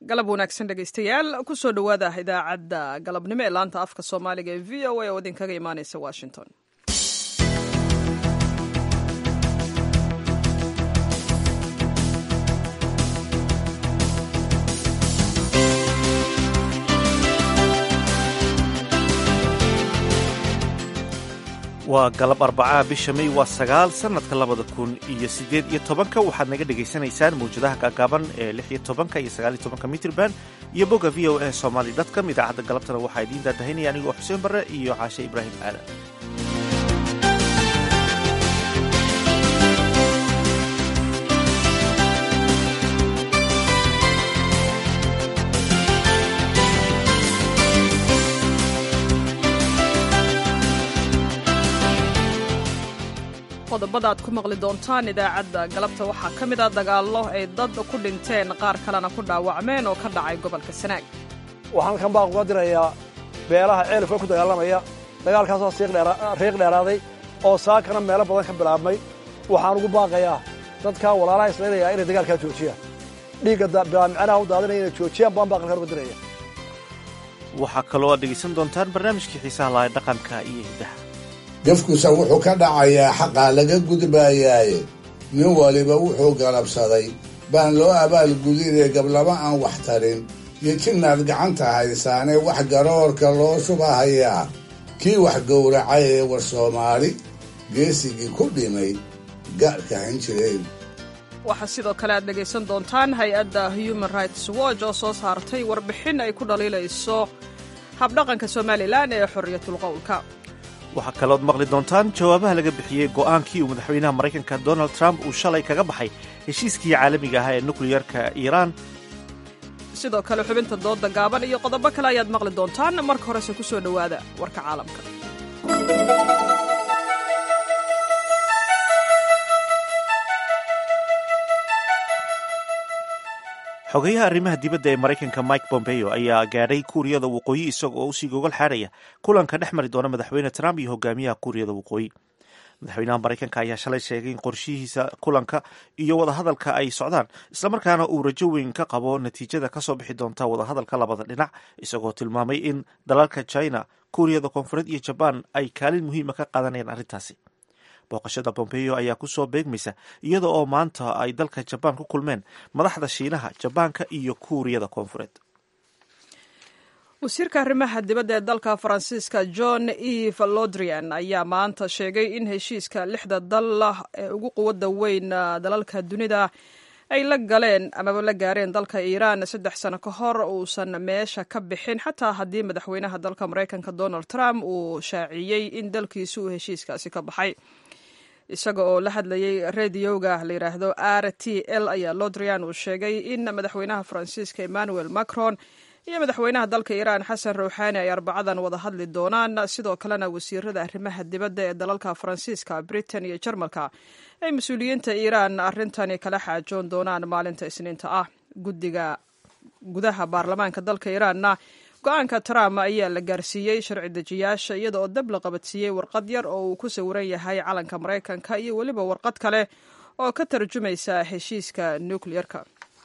galab wanaagsan dhegaystayaal kusoo dhowaada idaacadda galabnimo ee laanta afka soomaaliga ee v o a oo idinkaga imaaneysa washington waa galab arbacaha bisha may waa sagaal sannadka labada kun iyo siddeed iyo tobanka waxaad naga dhegaysanaysaan mawjadaha gaagaaban ee lix iyo tobanka iyo sagaal iyo tobanka mitrban iyo bogga v o a somaly dotcom idaacadda galabtana waxaa idiin daadahinaya anigoo xuseen barre iyo caashe ibraahim aadan qodobada aad ku maqli doontaan idaacadda galabta waxaa ka mid a dagaallo ay dad ku dhinteen qaar kalena ku dhaawacmeen oo ka dhacay gobolka sanaag waxaan halkan baaq uga dirayaa beelaha ceelifka ku dagaalamaya dagaalkaasoo riiq dheeraaday oo saakana meelo badan ka bilaabmay waxaan ugu baaqayaa dadkaa walaalaha islaynayaa inay dagaalkaa joojiyaan dhiigga micnaha u daadinaya inay joojiyaan baan baaqalkan uga diraya waxaa kaloo aad dhegaysan doontaan barnaamijkii xiisaha lahay dhaqanka iyo hiddaha gefkusa wuxuu ka dhacayaa xaqaa laga gudbaayaaye nin waliba wuxuu galabsaday baan loo abaalgudinee gablama aan wax tarin iyo jinnaad gacanta haysaanee wax garoorka loo shubahayaa kii wax gowracay ee war soomaali geesigii ku dhimay gaadhka han jireen waxaa sidoo kale aad dhegaysan doontaan hay-adda human rights watch oo soo saartay warbixin ay ku dhaliilayso habdhaqanka somalilan ee xorriyatul qowlka waxaa kalood maqli doontaan jawaabaha laga bixiyey go'aankii uu madaxweynaha maraykanka donald trump uu shalay kaga baxay heshiiskii caalamiga ahaa ee nukliyarka iiraan sidoo kale xubinta dooda gaaban iyo qodobo kale ayaad maqli doontaan marka horese ku soo dhowaada warka caalamka xogeyaha arrimaha dibadda ee maraykanka mike bombeo ayaa gaadhay kuuriyada waqooyi isaga oo usii gogol xaadhaya kulanka dhex mari doona madaxweyne trump iyo hogaamiyaha kuuriyada waqooyi madaxweynaha maraykanka ayaa shalay sheegay in qorshihiisa kulanka iyo wadahadalka ay socdaan islamarkaana uu rajo weyn ka qabo natiijada kasoo bixi doonta wadahadalka labada dhinac isagoo tilmaamay in dalalka china kuuriyada koonfureed iyo jabaan ay kaalin muhiima ka qaadanayaan arrintaasi booqashada bombeo ayaa kusoo beegmaysa iyada oo maanta ay dalka jabaan ku kulmeen madaxda shiinaha jabaanka iyo kuuriyada koonfureed wasiirka arrimaha dibadda ee dalka faransiiska john eve lodrian ayaa maanta sheegay in heshiiska lixda dal ee ugu quwadda weyn dalalka dunida ay la galeen amaba la gaareen dalka iiraan saddex sano ka hor uusan meesha ka bixin xataa haddii madaxweynaha dalka maraykanka donald trump uu shaaciyey in dalkiisu uu heshiiskaasi ka baxay isaga oo la hadlayay radioga la yidhaahdo r t l ayaa lodrian uu sheegay in madaxweynaha faransiiska emmanuel macron iyo madaxweynaha dalka iiraan xasan rouxaani ay arbacadan wada hadli doonaan sidoo kalena wasiirada arrimaha dibadda ee dalalka faransiiska britain iyo jarmalka ay mas-uuliyiinta iiraan arrintani kala xaajoon doonaan maalinta isniinta ah guddiga gudaha baarlamaanka dalka iiraanna go-aanka trump ayaa la gaarsiiyey sharci dejiyaasha iyada oo dab la qabadsiiyey warqad yar oo uu ku sawiran yahay calanka maraykanka iyo weliba warqad kale oo ka tarjumaysa heshiiska nukleyerka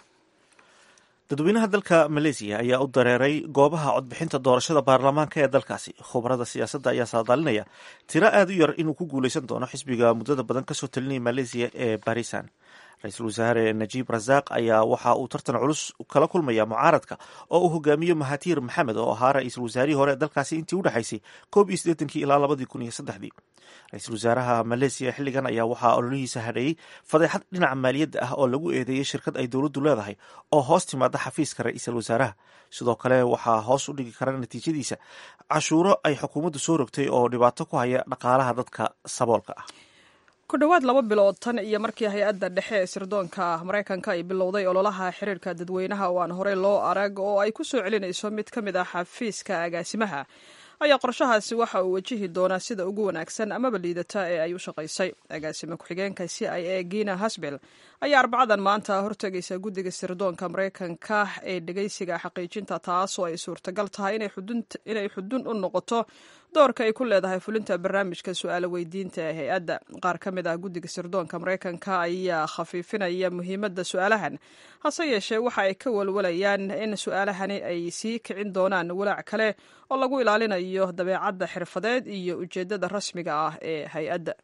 dadweynaha dalka maleysiya ayaa u dareeray goobaha codbixinta doorashada baarlamaanka ee dalkaasi khubarada siyaasadda ayaa saadaalinaya tiro aad u yar inuu ku guuleysan doono xisbiga muddada badan kasoo talinaya maleysiya ee barisan ra-iisul wasaare najiib rasaaq ayaa waxa uu tartan culus kala kulmaya mucaaradka oo uu hogaamiyo mahatiir maxamed oo ahaa ra-iisul wasaarihii hore ee dalkaasi intii u dhexaysay koob iyo siddeetankii ilaa labadii kun iyo saddexdii ra-iisul wasaaraha maleysiya xilligan ayaa waxaa ololihiisa hadheeyey fadeexad dhinaca maaliyadda ah oo lagu eedeeyey shirkad ay dowladdu leedahay oo hoos timaada xafiiska ra-iisul wasaaraha sidoo kale waxaa hoos u dhigi kara natiijadiisa cashuuro ay xukuumaddu soo rogtay oo dhibaato ku haya dhaqaalaha dadka saboolka ah ku dhowaad laba bilood tan iyo markii hay-adda dhexe ee sirdoonka maraykanka ay bilowday ololaha xiriirka dadweynaha oo aan horey loo arag oo ay ku soo celinayso mid ka mid ah xafiiska agaasimaha ayaa qorshahaasi waxa uu wajihi doonaa sida ugu wanaagsan amaba liidata ee ay u shaqaysay agaasime ku-xigeenka c i a gina hasbel ayaa arbacadan maanta hortegaysa guddiga sirdoonka maraykanka ee dhegeysiga xaqiijinta taasoo ay suurtagal tahay inay xudun u noqoto doorka ay ku leedahay fulinta barnaamijka su-aalo weydiinta ee hay-adda qaar ka mid ah guddiga sirdoonka maraykanka ayaa khafiifinaya muhiimadda su-aalahan hase yeeshee waxa ay ka walwalayaan in su-aalahani ay sii kicin doonaan walaac kale oo lagu ilaalinayo dabeecadda xirfadeed iyo ujeeddada rasmiga ah ee hay-adda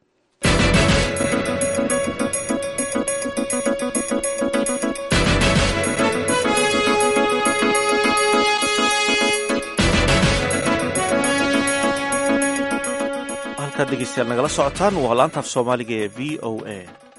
halkaad dhegeystayaal nagala socotaan waa laantaaf soomaaliga ee v o a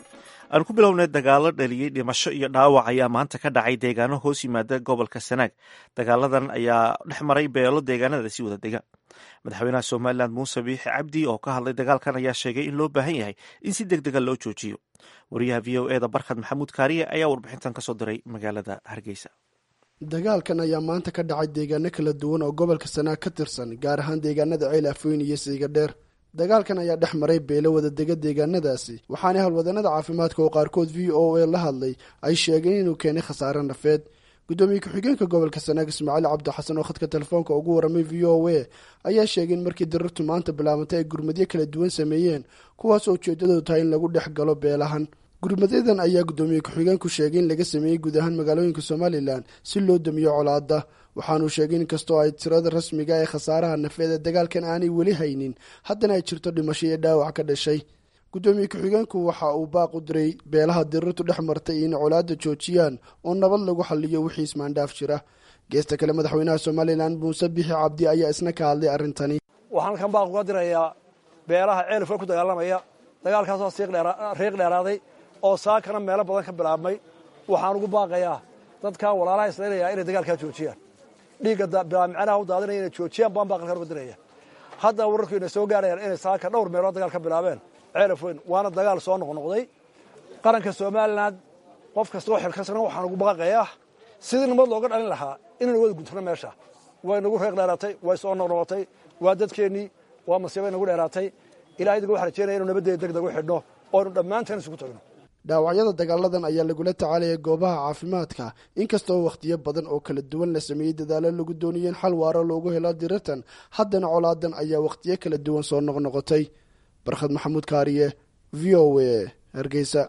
aan ku bilownay dagaalo dhaliyey dhimasho iyo dhaawac ayaa maanta ka dhacay deegaano hoos yimaada gobolka sanaag dagaaladan ayaa dhex maray beelo deegaanada si wada dega madaxweynaha somalilan muuse biixi cabdi oo ka hadlay dagaalkan ayaa sheegay in loo baahan yahay in si deg dega loo joojiyo wariyaha v o eda barkhad maxamuud kaariye ayaa warbixintan kasoo diray magaalada hargeysa dagaalkan ayaa maanta ka dhacay deegaano kala duwan oo gobolka sanaag ka tirsan gaar ahaan deegaanada ceel afooyn iyo siiga dheer dagaalkan ayaa dhex maray beelo wadadega deegaanadaasi waxaana howlwadanada caafimaadka oo qaarkood v o a la hadlay ay sheegeen inuu keenay khasaare nafeed gudoomiye ku-xigeenka gobolka sanaag ismaaciil cabdi xasan oo khadka telefoonka ugu waramay v o a ayaa sheegay in markii dirartu maanta bilaabantay ay gurmadyo kala duwan sameeyeen kuwaasoo ujeedadoodu tahay in lagu dhex galo beelahan gurmadyadan ayaa gudoomiye ku-xigeenku sheegay in laga sameeyey guud ahaan magaalooyinka somalilan si loo damiyo colaada waxaanuu sheegay in kastoo ay tirada rasmiga ee khasaaraha nafeed ee dagaalkan aanay weli haynin haddana ay jirto dhimasho iyo dhaawac ka dhashay gudoomiye ku-xigeenku waxa uu baaq u diray beelaha dirirtu dhex martay in colaada joojiyaan oo nabad lagu xaliyo wixii ismaandhaaf jira geesta kale madaxweynaha somalilan muuse bixi cabdi ayaa isna ka hadlay arrintani waxaan halkan baaq uga dirayaa beelaha ceelifka ku dagaalamaya dagaalkaasoo riiq dheeraaday oo saakana meelo badan ka bilaabmay waxaan ugu baaqayaa dadkaa walaalaha islaynayaa inay dagaalkaa joojiyaan dhiigga bilaamicnaha u daadinaya inay joojiyaan baan baaqalkan uga diraya hadda wararku inay soo gaarayaan inay saaka dhowr meelood dagaal ka bilaabeen ceelaf weyn waana dagaal soo noqnoqday qaranka somalilan qof kastoo xilkasna waxaan ugu baaqayaa sidii nabad looga dhalin lahaa inaynu wada guntano meesha way nagu reeq dheeraatay way soo noqnoqotay waa dadkeennii waa masiibay nagu dheeraatay ilahay idiga waxaan rajeynaya inu nabaddeeda deg deg u xidhno oonu dhammaanteen isugu tagno dhaawacyada dagaaladan ayaa lagula tacaalaya goobaha caafimaadka inkastoo wakhtiyo badan oo kala duwan la sameeyey dadaalo lagu doonaya in xal waaro loogu helo dirirtan haddana colaadan ayaa wakhtiyo kala duwan soo noqnoqotay barkhad maxamuud kaariye v o a hargeysa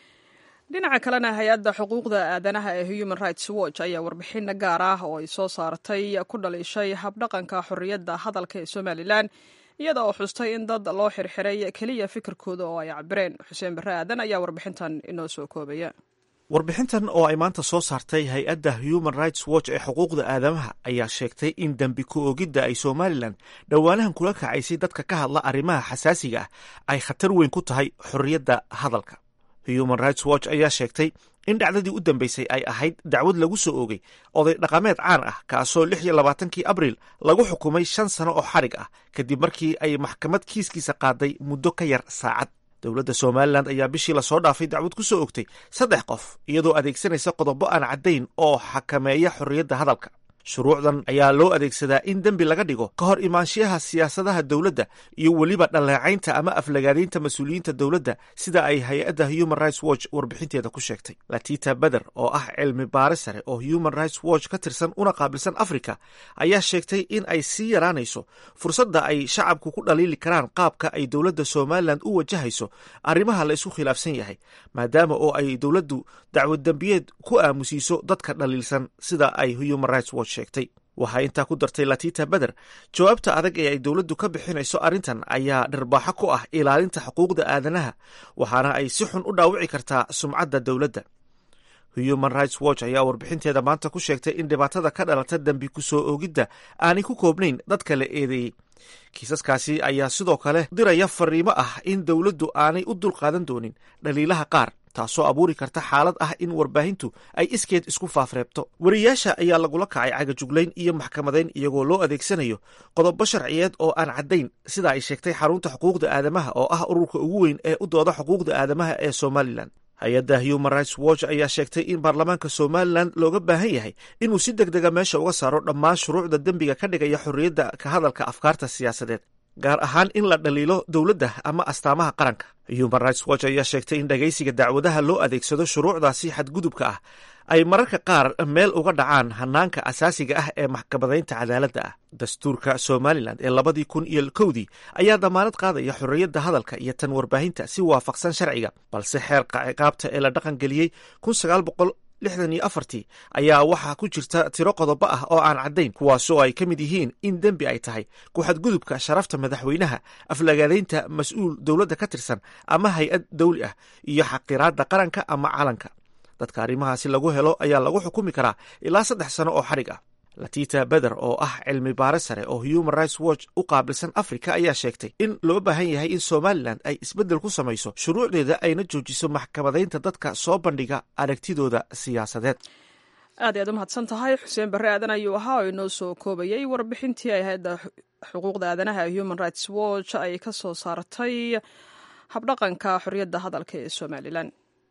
dhinaca kalena hay-adda xuquuqda aadanaha ee human rights watch ayaa warbixin gaar ah oo ay soo saartay ku dhaliishay habdhaqanka xorriyadda hadalka ee somalilan iyada oo xustay in dad loo xirxiray keliya fikirkooda oo ay cabireen xuseen barre aadan ayaa warbixintan inoo soo koobaya warbixintan oo ay maanta soo saartay hay-adda human rights watch ee xuquuqda aadamaha ayaa sheegtay in dembi ku-oogidda ay somalilan dhowaanahan kula kacaysay dadka ka hadla arrimaha xasaasiga ah ay khatar weyn ku tahay xorriyadda hadalka human rights watch ayaa sheegtay in dhacdadii u dambeysay ay ahayd dacwad lagu soo oogay oday dhaqameed caan ah kaasoo lix iyo labaatankii abriil lagu xukumay shan sano oo xarig ah kadib markii ay maxkamad kiiskiisa qaaday muddo ka yar saacad dowladda somalilan ayaa bishii lasoo dhaafay dacwad ku soo ogtay saddex qof iyadoo adeegsanaysa qodobo aan caddayn oo xakameeya xorriyadda hadalka shuruucdan ayaa loo adeegsadaa in dembi laga dhigo ka hor imaanshiyaha siyaasadaha dowladda iyo weliba dhaleecaynta ama aflagaadaynta mas-uuliyiinta dowladda sida ay hay-adda human rights watch warbixinteeda ku sheegtay latita beder oo ah cilmi baare sare oo human rights watch ka tirsan una qaabilsan africa ayaa sheegtay in ay sii yaraanayso fursadda ay shacabku ku dhaliili karaan qaabka ay dowladda somalilan u wajahayso arrimaha la isku khilaafsan yahay maadaama oo ay dowladdu dacwad dembiyeed ku aamusiiso dadka dhaliilsan sida ay human rights watch sheegtay waxaa intaa ku dartay latita beder jawaabta adag ee ay dowladdu ka bixinayso arrintan ayaa dharbaaxo ku ah ilaalinta xuquuqda aadanaha waxaana ay si xun u dhaawici kartaa sumcadda dowladda human rights watch ayaa warbixinteeda maanta ku sheegtay in dhibaatada ka dhalata dembi ku soo oogidda aanay ku koobnayn dadka la eedeeyey kiisaskaasi ayaa sidoo kale diraya fariimo ah in dowladdu aanay u dulqaadan doonin dhaliilaha qaar taasoo abuuri karta xaalad ah in warbaahintu ay iskeed isku faafreebto wariyaasha ayaa lagula kacay cagajuglayn iyo maxkamadayn iyagoo loo adeegsanayo qodobo sharciyeed oo aan caddayn sida ay sheegtay xarunta xuquuqda aadamaha oo ah ururka ugu weyn ee u dooda xuquuqda aadamaha ee somalilan hay-adda human rights watch ayaa sheegtay in baarlamaanka somalilan looga baahan yahay inuu si deg dega meesha uga saaro dhammaan shuruucda dembiga ka dhigaya xorriyadda ka hadalka afkaarta siyaasadeed gaar ahaan in la dhaliilo dowladda ama astaamaha qaranka human rights watch ayaa sheegtay in dhagaysiga dacwadaha loo adeegsado shuruucdaasi xadgudubka ah ay mararka qaar meel uga dhacaan hanaanka asaasiga ah ee maxkamadaynta cadaaladda ah dastuurka somalilan ee labadii kun iyo kowdii ayaa damaanad qaadaya xorriyadda hadalka iyo tan warbaahinta si waafaqsan sharciga balse xeerka ciqaabta ee la dhaqan geliyey kun sagaal boqol lixdan iyo afartii ayaa waxaa ku jirta tiro qodobo ah oo aan caddayn kuwaasoo ay ka mid yihiin in dembi ay tahay ku-xadgudubka sharafta madaxweynaha aflagaadaynta mas-uul dowladda ka tirsan ama hay-ad dawli ah iyo xaqiraadda qaranka ama calanka dadka arrimahaasi lagu helo ayaa lagu xukumi karaa ilaa saddex sano oo xadhig ah latita beder oo ah cilmi baare sare oo human rights watch u qaabilsan africa ayaa sheegtay in loo baahan yahay in somalilan ay isbeddel ku samayso shuruucdeeda ayna joojiso maxkamadaynta dadka soo bandhiga aragtidooda siyaasadeed aad ayaad u mahadsan tahay xuseen barre aadan ayuu ahaa oo inoo soo koobayay warbixintii ay hay-adda xuquuqda aadanaha ee human rights watch ay ka soo saartay habdhaqanka xorriyadda hadalka ee somalilan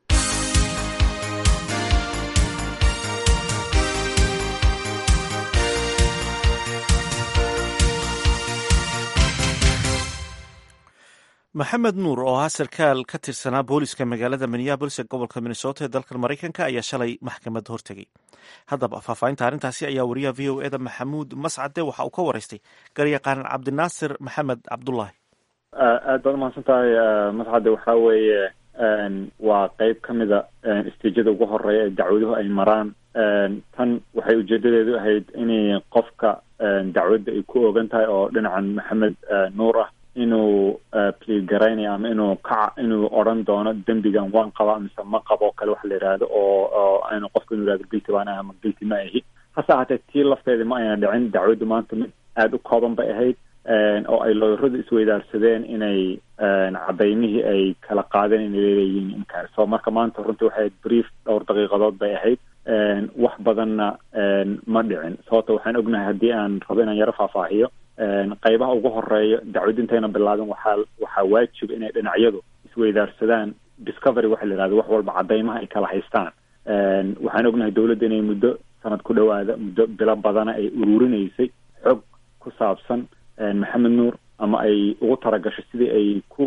maxamed nuur oo ahaa sarkaal ka tirsanaa booliska magaalada minneabolis ee gobolka minnesota ee dalkan maraykanka ayaa shalay maxkamad hortegay haddaba faahfaahinta arrintaasi ayaa wariyaha v o eda maxamuud mascade waxa uu ka waraystay garyaqaan cabdinaasir maxamed cabdulaahi aad baad umahadsan tahay mascade waxaa weeye waa qeyb ka mida istiijada ugu horeeya ee dacwaduhu ay maraan tan waxay ujeedadeedu ahayd inay qofka dacwadda ay ku ogan tahay oo dhinacan maxamed nuur ah inuu pliid garaynayo ama inuu kaca inuu odran doono dembigan waan qabaa mise ma qabo o kale waxa la yidhaahdo oo oo aynu qofku inu yihahdo gilti baan ah ama gilti ma ahi hase ahaatee tii lafteeda ma ayna dhicin dacwaddu maanta mid aada u kooban bay ahayd oo ay looyaradu isweydaarsadeen inay cadaymihii ay kala qaadeen inay leeyihiin inkaar so marka maanta runtii waxay ahayd brief dhowr daqiiqadood bay ahayd wax badanna ma dhicin sababto waxaan ognahay haddii aan rabo inaan yaro faahfaahiyo qaybaha ugu horeeya dacwad intayna bilaabin waxaa waxaa waajiba inay dhinacyadu isweydaarsadaan discovery waxa la yihahdo wax walba cadaymaha ay kala haystaan waxaan ognahay dowladda inay muddo sanad ku dhowaada muddo bilo badana ay ururinaysay xog ku saabsan maxamed nuur ama ay ugu talagashay sidii ay ku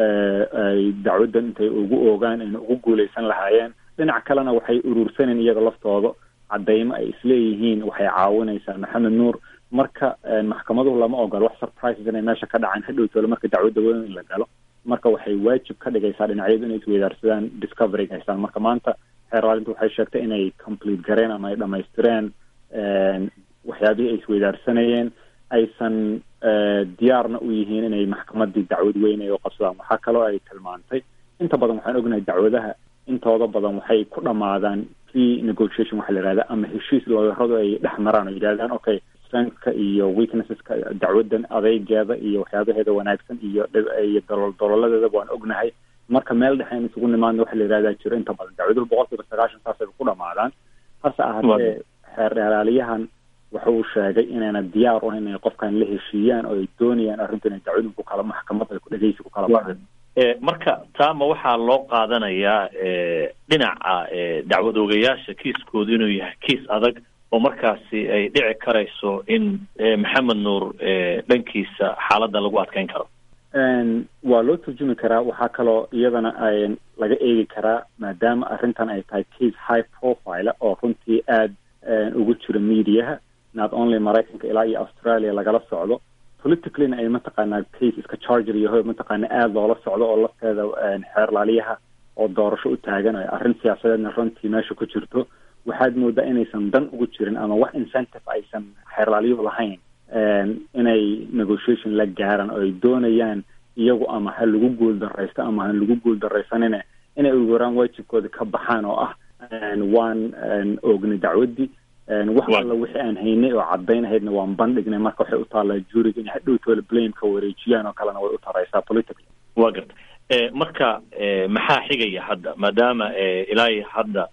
ay dacwaddan intay ugu oogaan ayna ugu guuleysan lahaayeen dhinac kalena waxay urursaneen iyaga laftooda cadaymo ay isleeyihiin waxay caawinaysaa maxamed nuur marka maxkamaduhu lama ogolo wax surprises inay meesha ka dhacaan hadhowtoola marka dacwadda weyn in la galo marka waxay waajib ka dhigaysaa dhinacyadu inay isweydaarsadaan discoveryga haystaan marka maanta xeerlaalinta waxay sheegtay inay complete gareen ama ay dhamaystireen waxyaabihii ay isweydaarsanayeen aysan diyaarna u yihiin inay maxkamadii dacwad weyn ay u qabsadaan waxaa kaloo ay tilmaantay inta badan waxaan ognahay dacwadaha intooda badan waxay ku dhamaadaan pre negotiation waxa la yihahda ama heshiis looyaradu ay dhex maraan oo yidhahdaan okay strengthka iyo weaknesseska dacwaddan adeygeeda iyo waxyaabaheeda wanaagsan iyo iyo dolol dololadeedaba waan ognahay marka meel dhexe in isugu nimaadna waxa la yihahdaa jiro inta badan dacwaduhu boqol kiiba sagaashan saasay ku dhamaadaan hase ahaatee xeer dheeraaliyahan wuxuu sheegay inayna diyaar u inay qofkan la heshiiyaan oo ay doonayaan arrintu inay dacwadu ku kala maxkamad ay ku dhegeysi ku kala baxdo marka taama waxaa loo qaadanayaa dhinaca dacwad oogayaasha kiiskoodu inuu yahay kiis adag oo markaasi ay dhici karayso in maxamed nuur dhankiisa xaaladda lagu adkeyn karo waa loo turjumi karaa waxaa kaloo iyadana ay laga eegi karaa maadaama arrintan ay tahay case high profile oo runtii aada ugu jiro mediaha not only maraykanka ilaa iyo australia lagala socdo politicallyna ay mataqaanaa case iska charger yaho mataqaana aada loola socdo oo lafteeda xeerlaaliyaha oo doorasho u taagan oo arrin siyaasadeedna runtii meesha ku jirto waxaad moodaa inaysan dan ugu jirin ama wax incentive aysan xeerlaaliyuhu lahayn inay negotiation la gaaraan oo ay doonayaan iyagu ama ha lagu guul daraysto ama ha lagu guul daraysanine inay ugaraan waajibkooda ka baxaan oo ah waan oognay dacwaddii wax alla wixii aan haynay oo cadaynahaydna waan bandhignay marka waxay u taallaa juuriga inay hadhowtoola blameka wareejiyaan oo kalena way u taraysaa politically wa garta marka maxaa xigaya hadda maadaama ilaa hadda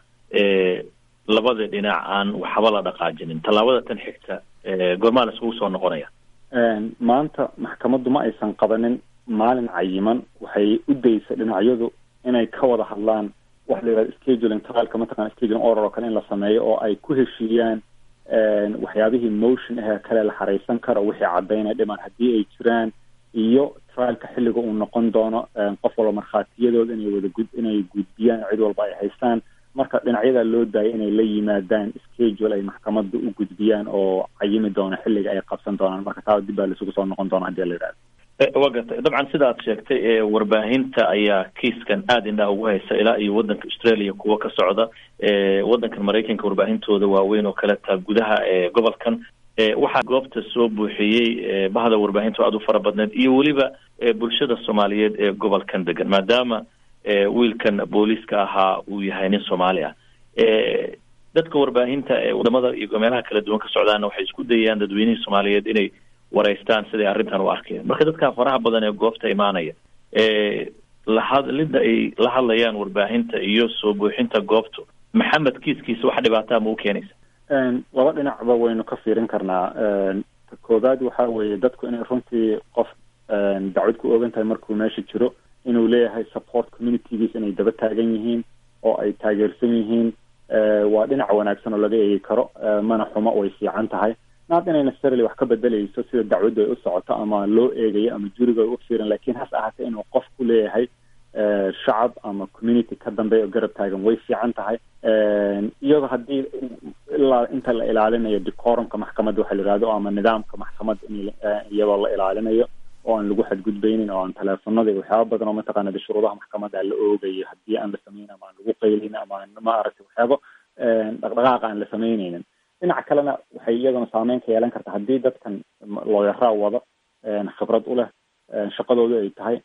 labada dhinac aan waxba la dhaqaajinin tallaabada tan xigta goormaa la isugu soo noqonaya maanta maxkamaddu ma aysan qabanin maalin cayiman waxay u daysay dhinacyadu inay ka wada hadlaan waxa la yihahda scheduling trialka mataqana scheduling order oo kale in la sameeyo oo ay ku heshiiyaan waxyaabihii motion ahee kale la xareysan karo wixii cadaynaya dhiman haddii ay jiraan iyo trialka xilliga uu noqon doono qof walba markhaatiyadooda inay wada gud inay gudbiyaan cid walba ay haystaan marka dhinacyadaa loo daayay inay la yimaadaan schedule ay maxkamadda u gudbiyaan oo cayimi doona xilliga ay qabsan doonaan marka taa dib baa laisugu soo noqon doona hadii la yidhahdo waa gartay dabcan sida aad sheegtay warbaahinta ayaa kiiskan aada indhaha ugu haysa ilaa iyo wadanka australia kuwa ka socda wadankan maraykanka warbaahintooda waaweyn oo kale taa gudaha gobolkan waxaa goobta soo buuxiyey bahda warbaahinta aada u fara badneed iyo weliba bulshada soomaaliyeed ee gobolkan degan maadaama wiilkan booliiska ahaa uu yahay nin soomaali ah dadka warbaahinta ee wadamada iyo meelaha kala duwan ka socdaana waxay isku dayayaan dadweynihii soomaaliyeed inay wareystaan siday arrintan u arkeen marka dadka faraha badan ee goobta imaanaya lahadlida ay la hadlayaan warbaahinta iyo soo buuxinta goobtu maxamed kiiskiisa wax dhibaataa ma u keenaysa laba dhinacba waynu ka fiirin karnaa ta koobaad waxa weeye dadku inay runtii qof dacwad ku ogan tahay markuu meesha jiro inuu leeyahay support communitygiis inay daba taagan yihiin oo ay taageersan yihiin waa dhinac wanaagsan oo laga eegi karo mana xumo way fiican tahay naad inay necessarily wax ka bedelayso sida dacwaddu ay u socoto ama loo eegayo ama juriga ay u fiiran lakin hase ahaatee inuu qof ku leeyahay shacab ama community ka dambeeya oo garab taagan way fiican tahay iyadoo haddii ilaa inta la ilaalinayo decorumka maxkamadda waxa la yihahdo ama nidaamka maxkamadda in iyadoo la ilaalinayo oo aan lagu xadgudbaynin oo aan teleefonada iyo waxyaaba badan oo mataqaana de shuruudaha maxkamadda la oogayo haddii aan la sameynin ama aan lagu qaylin ama aan ma aragtay waxyaabo dhaqdhaqaaqa aan la sameyneynin dhinaca kalena waxay iyaduna saameyn ka yeelan karta haddii dadkan looyaraa wado khibrad u leh shaqadoodu ay tahay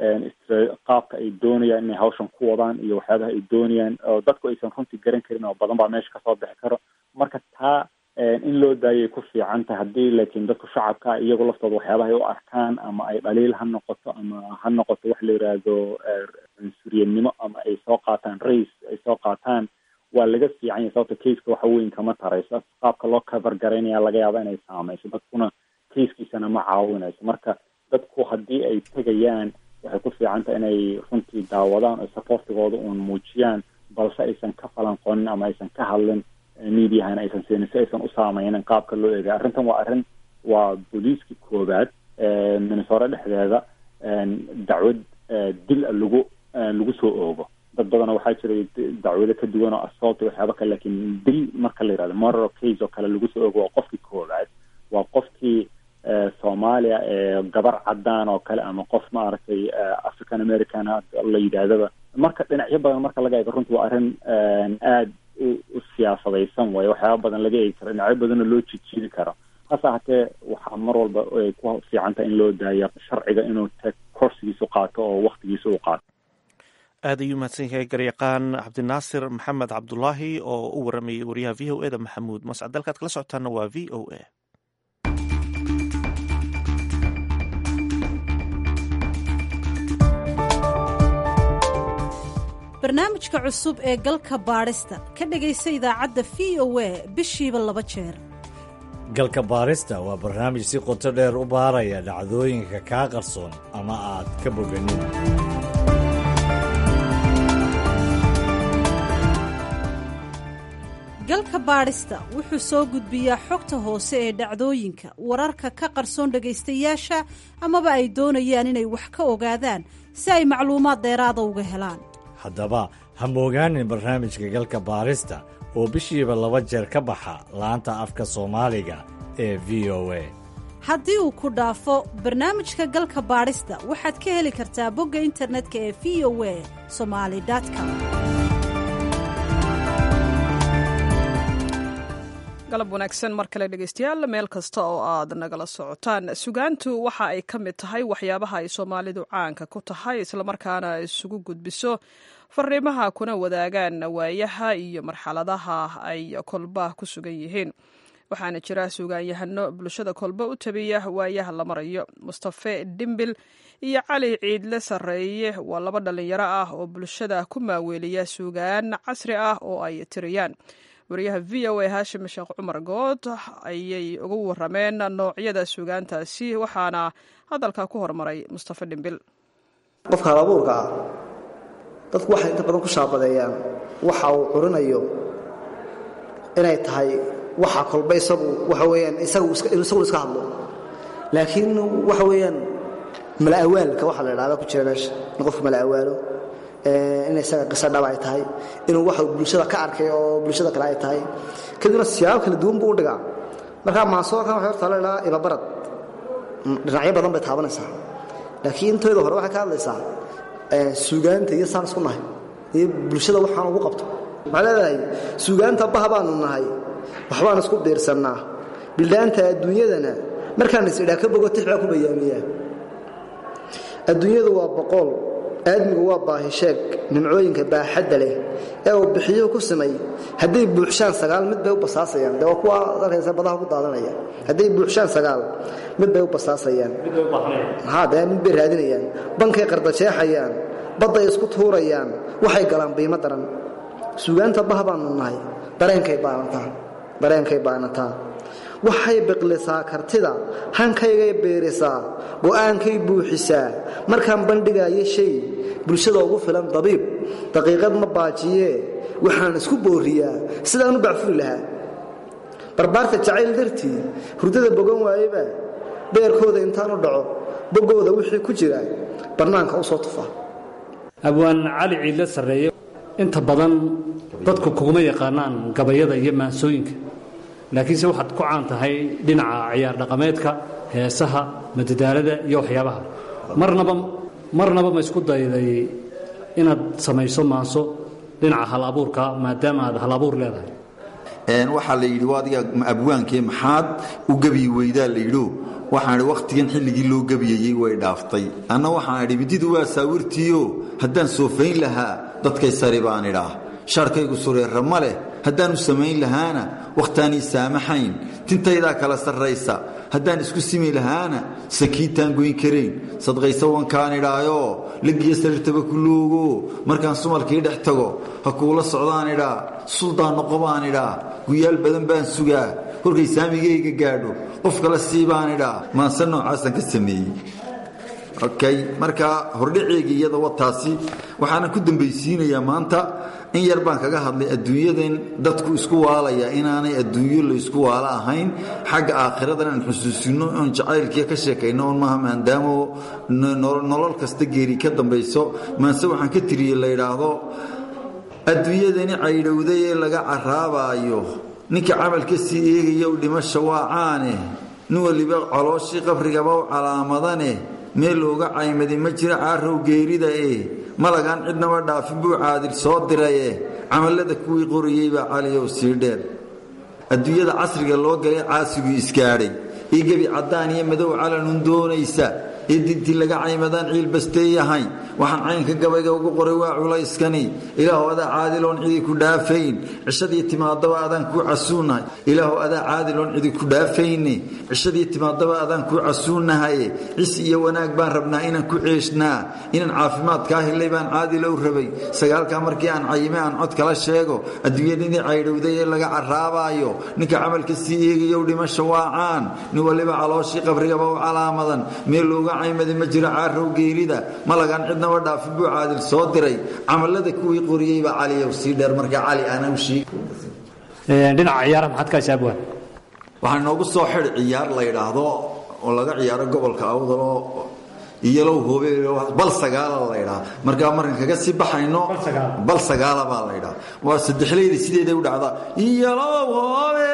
qaabka ay doonayaan inay hawshan ku wadaan iyo waxyaabaha ay doonayaan oo dadku aysan runtii garan karin oo badan baa meesha kasoo bixi karo marka taa in loo daayay ku fiican tahay haddii laakiin dadku shacabka iyagu laftooda waxyaabaha ay u arkaan ama ay dhaliil ha noqoto ama ha noqoto wax la yidhaahdo cunsuriyadnimo ama ay soo qaataan race ay soo qaataan waa laga fiican yahay sababta kaiska waxa weyn kama tarayso qaabka loo cover garaynaya laga yaaba inay saameyso dadkuna kaiskiisana ma caawinayso marka dadku haddii ay tegayaan waxay ku fiican tahay inay runtii daawadaan oo supportigooda uun muujiyaan balse aysan ka falanqonin ama aysan ka hadlin mediahana aysan siinin si aysan u saameynin qaabka loo eegay arrintan waa arrin waa booliiska koobaad minnesore dhexdeeda dacwad dil lagu lagu soo oogo dad badana waxaa jiray dacwado ka duwan oo assault waxyaaba kale lakin dil marka la yihahdo moral case oo kale lagu soo oogo waa qofkii koobaad waa qofkii soomaaliya ee gabar cadaan oo kale ama qof maaragtay african american la yidhaahdaba marka dhinacyo badan marka laga eego runtii waa arrin aada u siyaasadaysan waayo waxyaaba badan laga eegi karo dhinacyo badanoo loo jijiidi karo hase ahatee waxaa mar walba ay ku fiican tahay in loo daayo sharciga inuu t korsigiisu qaato oo waktigiisa u qaato aad ayuu mahadsan yahay garyaqaan cabdinaasir maxamed cabdulaahi oo u waramayay wariyaha v o e da maxamuud mascad dalkaad kala socotaana waa v o a barnaamijka cusub ee galka baadhista ka dhegaysa idaacadda v o a bishiiba laba jeer galka baarista waa barnaamij si qoto dheer u baaraya dhacdooyinka kaa qarsoon ama aad ka boganin galka baadhista wuxuu soo gudbiyaa xogta hoose ee dhacdooyinka wararka ka qarsoon dhegaystayaasha amaba ay doonayaan inay wax ka ogaadaan si ay macluumaad dheeraada uga helaan haddaba ha moogaanin barnaamijka galka baarista oo bishiiba laba jeer ka baxa laanta afka soomaaliga ee v o a haddii uu ku dhaafo barnaamijka galka baadhista waxaad ka heli kartaa bogga internetka ee v o a somali com galab wanaagsan mar kale dhegeystayaal meel kasta oo aad nagala socotaan sugaantu waxa ay ka mid tahay waxyaabaha ay soomaalidu caanka ku tahay islamarkaana isugu gudbiso fariimaha kuna wadaagaan waayaha iyo marxaladaha ay kolba ku sugan yihiin waxaana jira sugaanyahano bulshada kolba u tabiya waayaha la marayo mustafe dhimbil iyo cali ciidle sarreeye waa laba dhallinyaro ah oo bulshada ku maaweeliya sugaan casri ah oo ay tiriyaan wariyaha v o a haashim sheekh cumar good ayay ugu warameen noocyada sugaantaasi waxaana hadalka ku hormaray mustafe dhimbil qofka halabuurka ah dadku waxay inta badan ku shaabadeeyaan waxa uu curinayo inay tahay waxa kolba isagu waxa weyaan isagu isagu iska hadlo laakiin waxa weeyaan mala'awaalka waxa la idhahda ku jira meesha in qofku mala'awaalo in isaga qiso dhab ay tahay inuu waxa bulshada ka arkay oo bulshada kale ay tahay kadibna siyaabo kala duwan buu u dhigaa markaa maasoorkan waxay horta la idhaha ibabarad dhinacyo badan bay taabanaysaa laakiin intooda hore waxay ka hadlaysaa suugaanta iyo saan isku nahay iyo bulshada waxaan ugu qabto waxaa leedahay suugaanta baha baanu nahay waxbaan isku biirsannaa bildhaanta adduunyadana markaan is idhaa ka bogo tix baa ku bayaamiyaa adduunyadu waa boqool aadmigu waa baahisheeg nimcooyinka baaxadda leh ee uu bixiyuhu ku samay hadday buuxshaan sagaal mid bay u basaasayaan de waa kuwa arkaysa badaha ku daadanaya hadday buuxshaan sagaal mid bay u basaasayaan maxaa dee mid bay raadinayaan bankay qardajeexayaan badday isku tuurayaan waxay galaan biimo daran suugaanta bah baanu nahay dareenkay baanataa dareenkay baanataa waxay biqlisaa kartida hankaygay beerisaa go'aankay buuxisaa markaan bandhigaayo shay bulshada ugu filan dabiib daqiiqad ma baajiyee waxaan isku booriyaa sidaan u bacfuri lahaa barbaarta jacayl dartii hurdada bogan waayeba beerkooda intaan u dhaco boggooda wixii ku jira bannaanka u soo tufa abwaan cali ciidle sarreeye inta badan dadku kuguma yaqaanaan gabayada iyo maansooyinka laakiinse waxaad ku caan tahay dhinaca ciyaar dhaqameedka heesaha madadaalada iyo waxyaabaha marnaba marnaba ma isku dayday inaad samayso maanso dhinaca hal abuurka maadaama aad hal abuur leedahay waxaa la yidhi adiga abwaankee maxaad u gebiyi weydaa la yidho waxaan idhi wakhtigan xilligii loo gebiyayey way dhaaftay anna waxaan idhi mididu waa saawirtiio haddaan soofayn lahaa dadkay sari baan idhaah shaarkaygu sureerra ma leh haddaanu samayn lahaana wakhtaanii saamaxayn tintaydaa kala sarraysa haddaan isku simi lahaana sakiitaan goyn karayn sadqaysa wankaan idhaayoo lagiyo sariirtaba ku loogo markaan sumalkii dhex tago ha kuula socdaan idhaa suldaan noqo baan idhaa guyaal badan baan sugaa korkay saamigayga gaadho qof kale sii baan idhaa maanse noocaasaan ka sameeyey okay marka hordhaceegii iyada wataasi waxaana ku dambaysiinayaa maanta in yar baan kaga hadlay adduunyadan dadku isku waalaya inaanay adduunyo la isku waalo ahayn xagga aakhiradan aan xusuusino oon jacaylkiia ka sheekayno oon maaha maadaamo nolol kasta geeri ka dambayso maase waxaan ka tiriyey la yidhaahdo adduunyadani caydhowday ee laga caraabaayo ninka camalka sii eegaya u dhimasha waa caane nin waliba colooshii qabrigaba u calaamadane meel looga caymadi ma jira caarow geerida e malagaan cidnaba dhaafin buu caadil soo diraye camallada kuwii qorayey baa caliyow sii dheer adduunyada casriga loo galay caasiguu isgaadhay io gebi caddaan iyo madow calanun doonaysa ee dintii laga caymadaan ciilbasteeyahay waxaan caynka gabayga ugu qoray waa culayskani ilaahu adaa caadiloon cidi ku dhaafayn cishadii timaadaba adaan kuu casuunnahay ilaahu adaa caadiloon cidi ku dhaafayne cishadii timaadaba adaan kuu casuunnahaye cis iyo wanaag baan rabnaa inaan ku ceeshnaa inaan caafimaadkaa helay baan caadilow rabay sagaalkaa markii aan cayime aan cod kala sheego adduunyadinii caydhowday ee laga caraabaayo ninka camalka sii eegayow dhimasha waa caan nin waliba calooshii qabrigaba u calaamadan meel looga caymadi ma jiro caarow geerida malagaan cidnaba dhaafin buu caadil soo diray camallada kuwii qoriyey baa caliyow sii dheer markaa cali aanau sheeg dhinaca ciyaaraha maxaad ka haysaa abwaan waxaa inoogu soo xidh ciyaar la yidhaahdo oo laga ciyaaro gobolka awdaloo iyalow hoobe bal sagaala la ydhaa markaa markan kaga sii baxayno bal sagaala baa la ydhaa waa saddexleyda sideeday u dhacdaa iyalow hoobe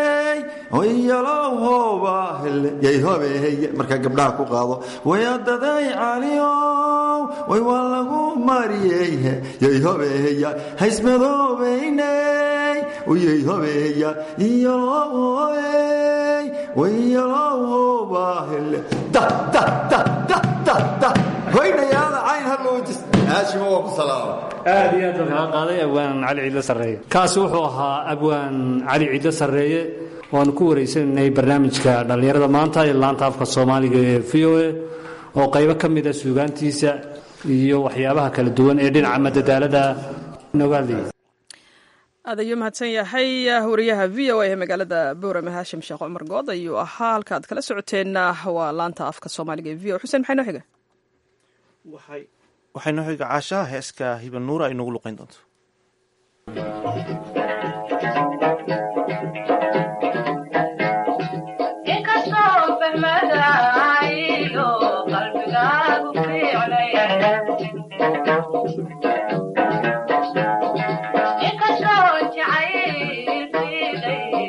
iyalow hooba yay hobeey markaa gabdhaha ku qaado wayadaday caliow way waa lagu mariyey yay hobeeya haysmadoobeyney yay hobeeya iyalow hoobey wayalow hooba da da da da hoynayaada cayn halloojis haashima waa ku salaama aad iyo aad baan kaga qaaday abwaan cali ciidle sarreeye kaasi wuxuu ahaa abwaan cali ciidle sarreeye waanu ku wareysanaynay barnaamijka dhallinyarada maanta ee laanta afka soomaaliga ee v o a oo qaybo ka mida suugaantiisa iyo waxyaabaha kala duwan ee dhinaca madadaalada nooga hadlayay aad ayuu mahadsan yahay wariyaha v o a ee magaalada boorame haashim sheekh cumar good ayuu ahaa halka aad kala socoteenna waa laanta afka soomaaliga ee v o xuseen maxay noo xiga waxay noo xiga caashaha heeska hiban nuura ay noogu luqayn doonto qalbigaagu fiicnay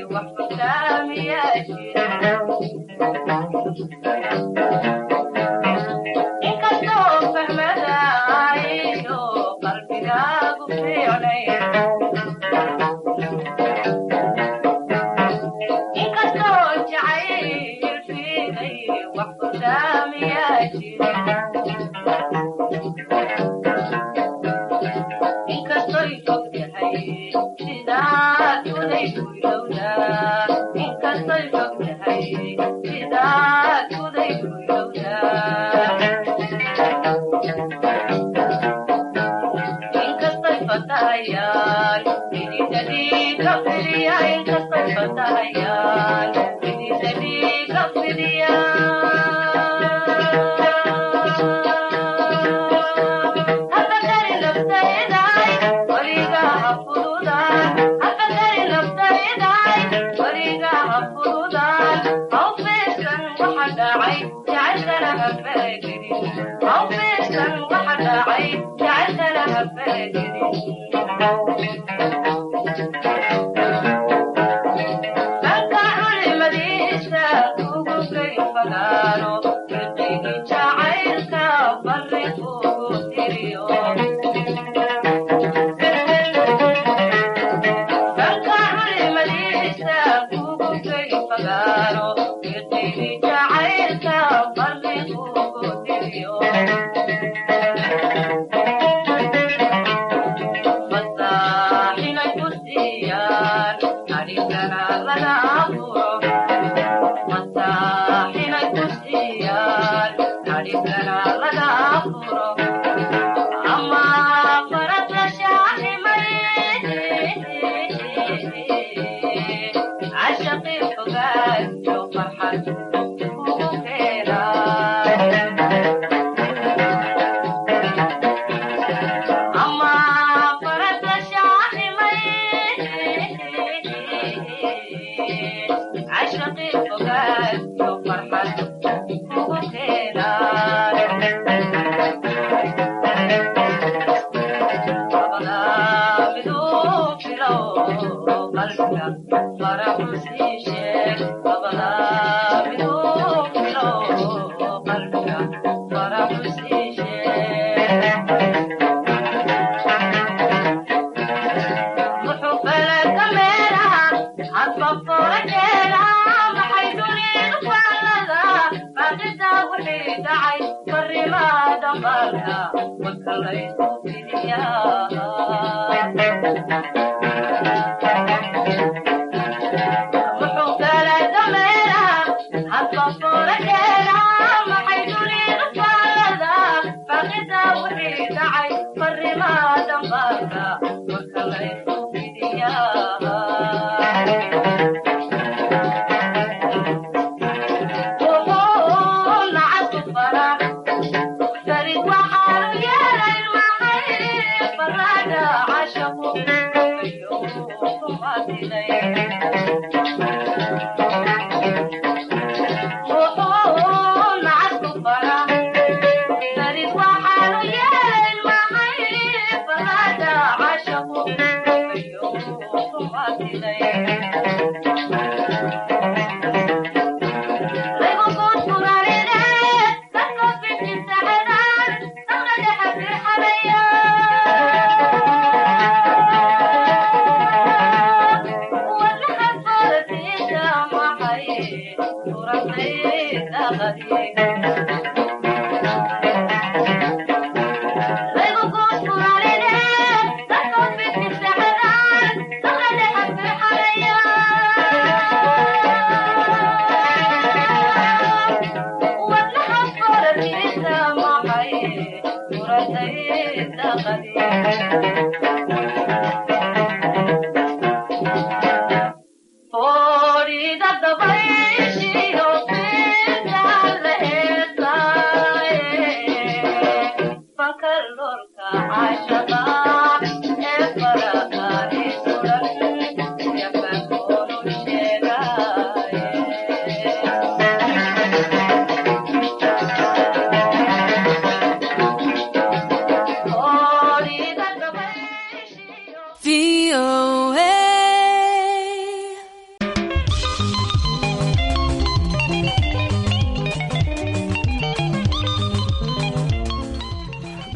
Oh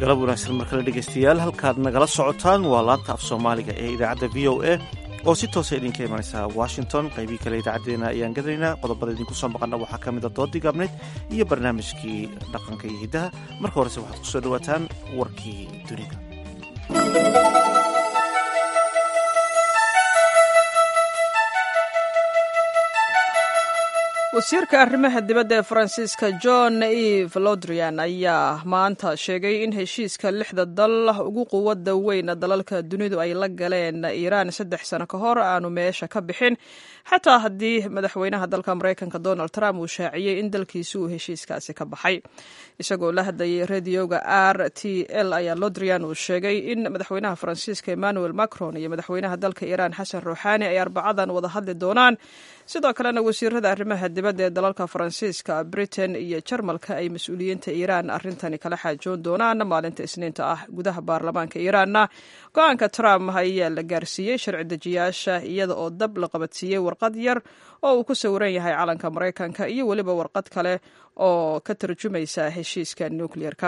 galab wanaagsan mar kale dhegaystayaal halkaad nagala socotaan waa laanta af soomaaliga ee idaacadda v o a oo si toosa idinka imanaysa washington qaybii kale idaacaddeenna ayaan gadanaynaa qodobada idinku soo maqana waxaa ka mid a doodii gaabneyd iyo barnaamijkii dhaqanka iyo hiddaha marka horese waxaad ku soo dhowaataan warkii dunida wasiirka arrimaha dibadda ee faransiiska john eve lodrian ayaa maanta sheegay in heshiiska lixda dal ugu quwadda weyn dalalka dunidu ay la galeen iiraan saddex sano ka hor aanu meesha ka bixin xataa haddii madaxweynaha dalka maraykanka donald trump uu shaaciyey in dalkiisi uu heshiiskaasi ka baxay isagoo la hadlayay radioga r t l ayaa lodrian uu sheegay in madaxweynaha faransiiska emmanuel macron iyo madaxweynaha dalka iiraan xasan ruuxaani ay arbacadan wada hadli doonaan sidoo kalena wasiirada arrimaha dibadda ee dalalka faransiiska britain iyo jarmalka ay mas-uuliyiinta iiraan arrintani kala xaajoon doonaan maalinta isniinta ah gudaha baarlamaanka iiraanna go-aanka trump ayaa la gaarsiiyey sharci dejiyaasha iyada oo dab la qabadsiiyey warqad yar oo uu ku sawiran yahay calanka maraykanka iyo weliba warqad kale oo ka tarjumaysa heshiiska nukliyeerka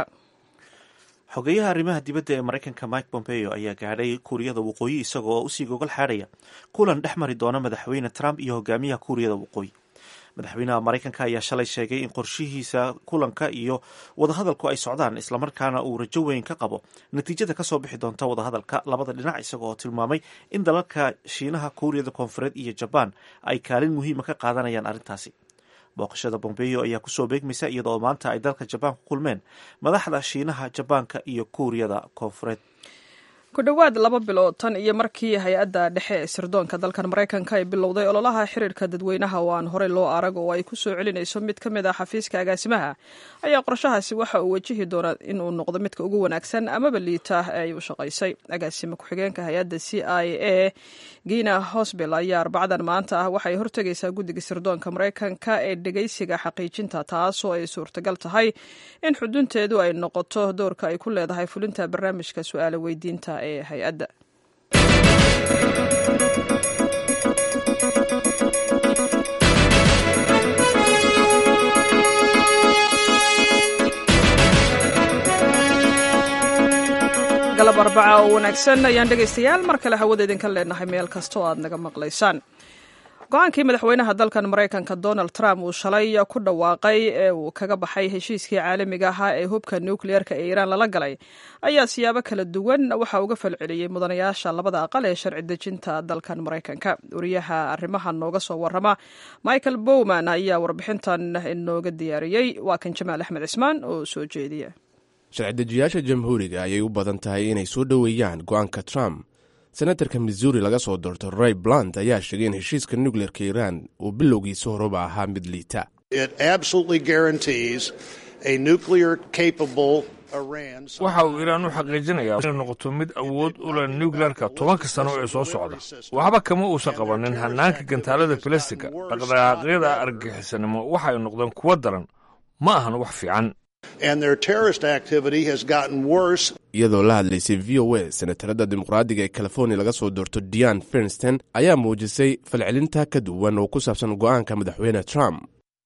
xogeyaha arrimaha dibadda ee maraykanka mike pompeo ayaa gaadhay kuuriyada waqooyi isaga oo usii gogol xaadhaya kulan dhex mari doona madaxweyne trump iyo hogaamiyaha kuuriyada waqooyi madaxweynaha maraykanka ayaa shalay sheegay in qorshihiisa kulanka iyo wadahadalku ay socdaan islamarkaana uu rajo weyn ka qabo natiijada kasoo bixi doonta wadahadalka labada dhinac isaga oo tilmaamay in dalalka shiinaha kuuriyada koonfureed iyo jabaan ay kaalin muhiima ka qaadanayaan arrintaasi booqashada bombeyo ayaa kusoo beegmaysa iyadoo maanta ay dalka jabaan ku kulmeen madaxda shiinaha jabaanka iyo kuuriyada koonfureed ku dhowaad laba bilood tan iyo markii hay-adda dhexe ee sirdoonka dalkan maraykanka ay bilowday ololaha xiriirka dadweynaha oo aan horey loo arag oo ay ku soo celinayso mid ka mid ah xafiiska agaasimaha ayaa qorshahaasi waxa uu wajihi doonaa in uu noqdo midka ugu wanaagsan amaba liita ee ay u shaqaysay agaasime ku-xigeenka hay-adda c i a gina hosbel ayaa arbacadan maanta ah waxay hortegaysaa guddiga sirdoonka maraykanka ee dhegaysiga xaqiijinta taasoo ay suurtagal tahay in xudunteedu ay noqoto doorka ay ku leedahay fulinta barnaamijka su-aalo weydiinta ee hay-adda galab arbaca oo wanaagsan ayaan dhegaystayaal mar kale hawada idinka leenahay meel kasta oo aad naga maqlaysaan go-aankii madaxweynaha dalkan maraykanka donald trump uu shalay ku dhawaaqay ee uu kaga baxay heshiiskii caalamiga ahaa ee hubka nukliyeerka ee iiraan lala galay ayaa siyaabo kala duwan waxa uga falceliyey mudanayaasha labada aqal ee sharci dejinta dalkan maraykanka wariyaha arrimaha nooga soo warama michael bowman ayaa warbixintan inooga diyaariyey waa kan jamaal axmed cismaan oo soo jeediya sharci-dejiyaasha jamhuuriga ayay u badan tahay inay soo dhoweeyaan go-aanka trump senatarka missouri laga soo doorto ray blunt ayaa sheegay in heshiiska nukleerka iiraan uu bilowgiisa horeba ahaa mid liita waxa uu iiraan u xaqiijinayaa inay noqoto mid awood u leh nukleerka tobanka sano ee soo socda waxba kama uusan qabanin hannaanka gantaalada filistika dhaqdhaqaaqyada argagixisanimo waxay noqdeen kuwo daran ma ahan wax fiican iyadoo la hadlaysay v o a senatarada dimuqraadiga ee california laga soo doorto dian fernsten ayaa muujisay falcelinta ka duwan oo ku saabsan go-aanka madaxweyne trump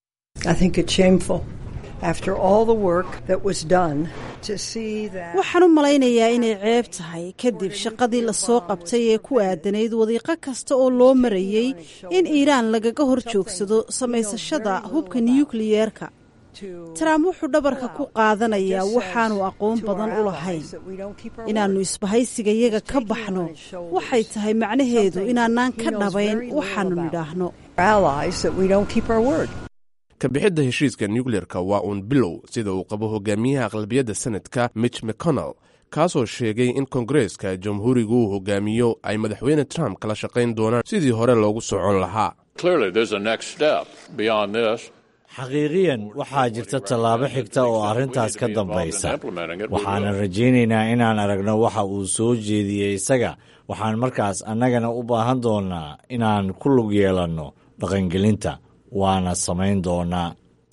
waxaan u malaynayaa inay ceeb tahay kadib shaqadii lasoo qabtay ee ku aadanayd wadiiqo kasta oo loo marayey in iiraan lagaga hor joogsado samaysashada hubka nukliyeerka trump wuxuu dhabarka ku qaadanayaa waxaanu aqoon badan u lahayn inaannu isbahaysigayaga ka baxno waxay tahay macnaheedu inaanaan ka dhabayn waxaannu nidhaahno kabixidda heshiiska nukleerka waa uun bilow sida uu qabo hogaamiyaha aqlabiyadda senadka mitch mcconnell kaasoo sheegay in kongareeska jamhuurigu uu hogaamiyo ay madaxweyne trump kala shaqayn doonaan sidii hore loogu socon lahaa xaqiiqiyan waxaa jirta tallaabo xigta oo arrintaas ka dambaysa waxaanan rajaynaynaa inaan aragno waxa uu soo jeediyey isaga waxaan markaas annagana u baahan doonnaa inaan ku lug yeelanno dhaqangelinta waana samayn doonaa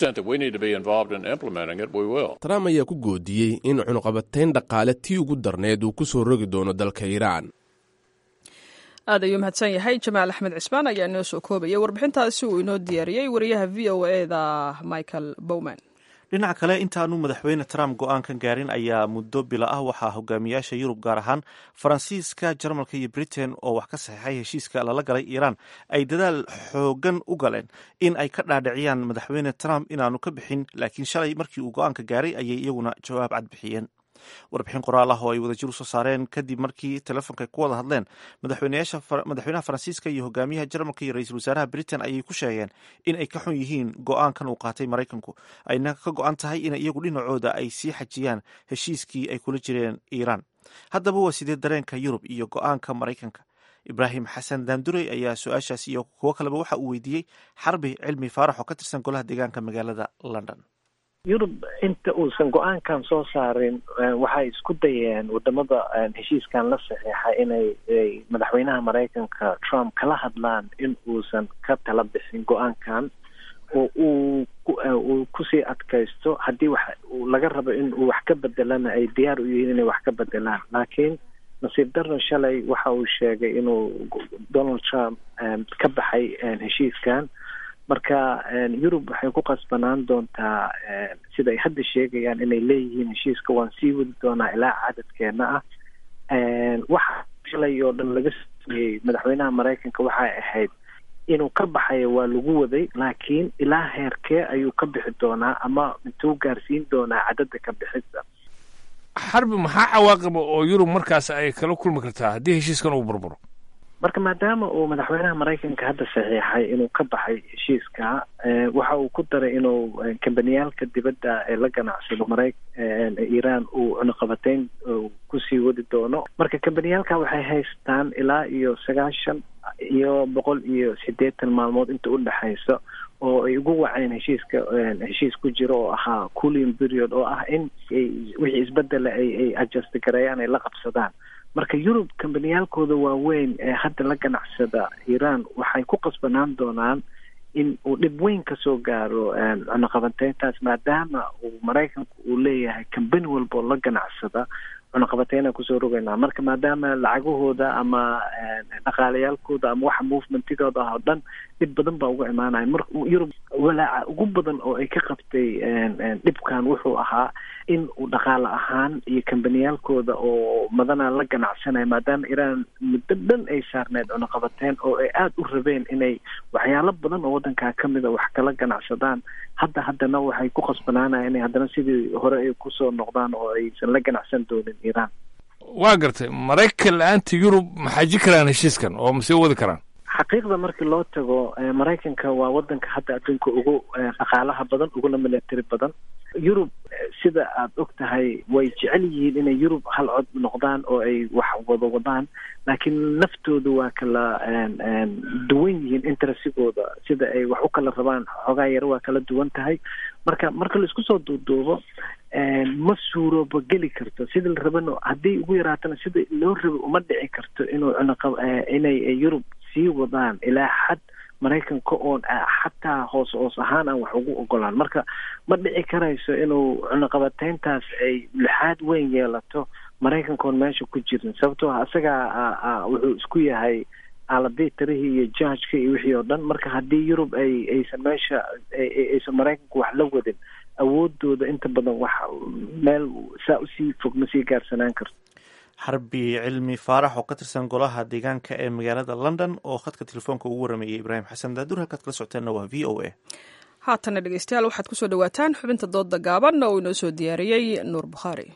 trump ayaa ku goodiyey in cunuqabatayn dhaqaale tii ugu darneed uu ku soo rogi doono dalka iiraan aad ayuu mahadsan yahay jamaal axmed cismaan ayaa inoo soo koobaya warbixintaasi uu inoo diyaariyey wariyaha v o eda michael bowman dhinaca kale intaanu madaxweyne trump go-aankan gaarin ayaa muddo bila ah waxaa hogaamiyaasha yurub gaar ahaan faransiiska jarmalka iyo britain oo wax ka saxeixay heshiiska lala galay iiraan ay dadaal xoogan u galeen in ay ka dhaadhiciyaan madaxweyne trump inaanu ka bixin laakiin shalay markii uu go-aanka gaaray ayay iyaguna jawaab cad bixiyeen warbixin qoraal ah oo ay wadajir usoo saareen kadib markii telefonka ay ku wada hadleen madaxweynaha faransiiska iyo hogaamiyaha jarmalka iyo ra-iisul wasaaraha britain ayay ku sheegeen in ay ka xun yihiin go-aankan uu qaatay maraykanku ayna ka go-an tahay in iyagu dhinacooda ay sii xajiyaan heshiiskii ay kula jireen iiraan haddaba waa sidee dareenka yurub iyo go-aanka maraykanka ibraahim xasan daandurey ayaa su-aashaas iyo kuwo kaleba waxa uu weydiiyey xarbi cilmi faarax oo ka tirsan golaha deegaanka magaalada london yurub inta uusan go-aankan soo saarin waxay isku dayeen wadamada heshiiskan la saxiixa inay madaxweynaha maraykanka trump kala hadlaan in uusan ka tala bixin go-aankan oo uu uu kusii adkaysto haddii wax laga rabo in uu wax ka bedelana ay diyaar u yihiin inay wax ka bedelaan laakiin nasiib darro shalay waxa uu sheegay inuu donald trump ka baxay heshiiskan marka yurub waxay ku qasbanaan doontaa sida ay hadda sheegayaan inay leeyihiin heshiiska waan sii wadi doonaa ilaa cadadkeena ah waxa shalay oo dhan laga sameeyey madaxweynaha maraykanka waxay ahayd inuu ka baxayo waa lagu waday laakiin ilaa heerkee ayuu ka bixi doonaa ama intuu gaarsiin doonaa cadada ka bixista xarbi maxaa cawaaqiba oo yurub markaas ay kala kulmi kartaa haddii heshiiskan uu burburo marka maadaama uu madaxweynaha maraykanka hadda saxiixay inuu ka baxay heshiiska waxa uu ku daray inuu kambaniyaalka dibadda ee la ganacsado mara iiraan uu cunuqabateyn kusii wadi doono marka kambaniyaalka waxay haystaan ilaa iyo sagaashan iyo boqol iyo siddeetan maalmood inta u dhexaysa oo ay ugu waceen heshiiska heshiis ku jiro oo ahaa cooling period oo ah in wixii isbedela ay ay adjust gareeyaan ay la qabsadaan marka yurub kambaniyaalkooda waaweyn ee hadda la ganacsada iiraan waxay ku qasbanaan doonaan in uu dhib weyn kasoo gaaro cunuqabateyntaas maadaama uu maraykanku uu leeyahay kambani walba oo la ganacsada cunuqabateyna kusoo rogaynaa marka maadaama lacagahooda ama dhaqaalayaalkooda ama waxa movementigooda ah oo dhan dhib badan baa uga imaanaya marka yurub walaaca ugu badan oo ay ka qabtay dhibkan wuxuu ahaa in uu dhaqaale ahaan iyo kambaniyaalkooda oo madana la ganacsanaya maadaama iiraan muddo dhan ay saarneyd cunuqabateyn oo ay aada u rabeen inay waxyaalo badan oo waddankaa ka mida wax kala ganacsadaan hadda haddana waxay ku qasbanaanaya inay haddana sidii hore ay kusoo noqdaan oo aysan la ganacsan doonin iiraan waa gartay maraykan la-aanta yurub ma xaji karaan heshiiskan oo ma sii wadi karaan xaqiiqda markii loo tago maraykanka waa wadanka hadda adduunka ugu dhaqaalaha badan uguna milatari badan yurub sida aad og tahay way jecel yihiin inay yurub hal cod noqdaan oo ay wax wada wadaan laakiin naftooda waa kala duwan yihiin interessigooda sida ay wax u kala rabaan xoogaa yar waa kala duwan tahay marka marka laisku soo duuduubo ma suurooba geli karto sida la rabano haddii ugu yaraatana sida loo rabo uma dhici karto inuu cunuqa inay yurub sii wadaan ilaa xad maraykanka oon xataa hoos hoos ahaan aan wax ugu ogolaan marka ma dhici karayso inuu cunuqabateyntaas ay lixaad weyn yeelato maraykanka oon meesha ku jirin sababtoo ah isagaa wuxuu isku yahay aaladii tarihii iyo jajka iyo wixii oo dhan marka haddii yurub ay aysan meesha aysan maraykanku wax la wadin awoodooda inta badan wax meel saa usii fog ma sii gaarsanaan karto xarbi cilmi faarax oo ka tirsan golaha deegaanka ee magaalada london oo khadka telefoonka ugu warameeyey ibraahim xasan daadur halkaad kala socoteenna waa v o a haatana dhegeystayaal waxaad kusoo dhawaataan xubinta dooda gaaban oo inoo soo diyaariyey nuur bukhaari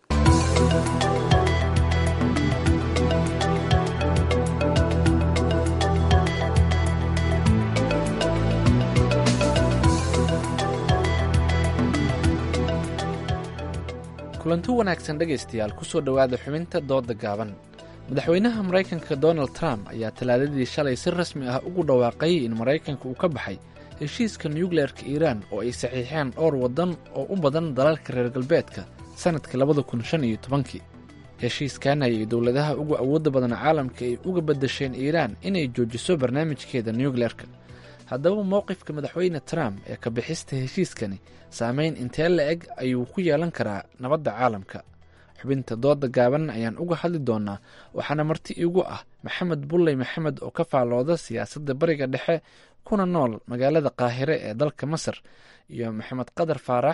kulanti wanaagsan dhegaystayaal kusoo dhowaada xubinta dooda gaaban madaxweynaha maraykanka donald trump ayaa talaadadii shalay si rasmi ah ugu dhawaaqay in maraykanka uu ka baxay heshiiska nuukleerka iiraan oo ay saxiixeen dhowr waddan oo u badan dalalka reer galbeedka sannadkii labada kun shan iyo tobankii heshiiskan ayay dowladaha ugu awoodda badan caalamka ay uga beddesheen iiraan inay joojiso barnaamijkeeda nuukleerka haddaba mowqifka madaxweyne trump ee ka bixista heshiiskani saameyn intee la eg ayuu ku yeelan karaa nabadda caalamka xubinta dooda gaaban ayaan uga hadli doonaa waxaana marti igu ah maxamed bulley maxamed oo ka faallooda siyaasadda bariga dhexe kuna nool magaalada qaahire ee dalka masar iyo maxamed qadar faarax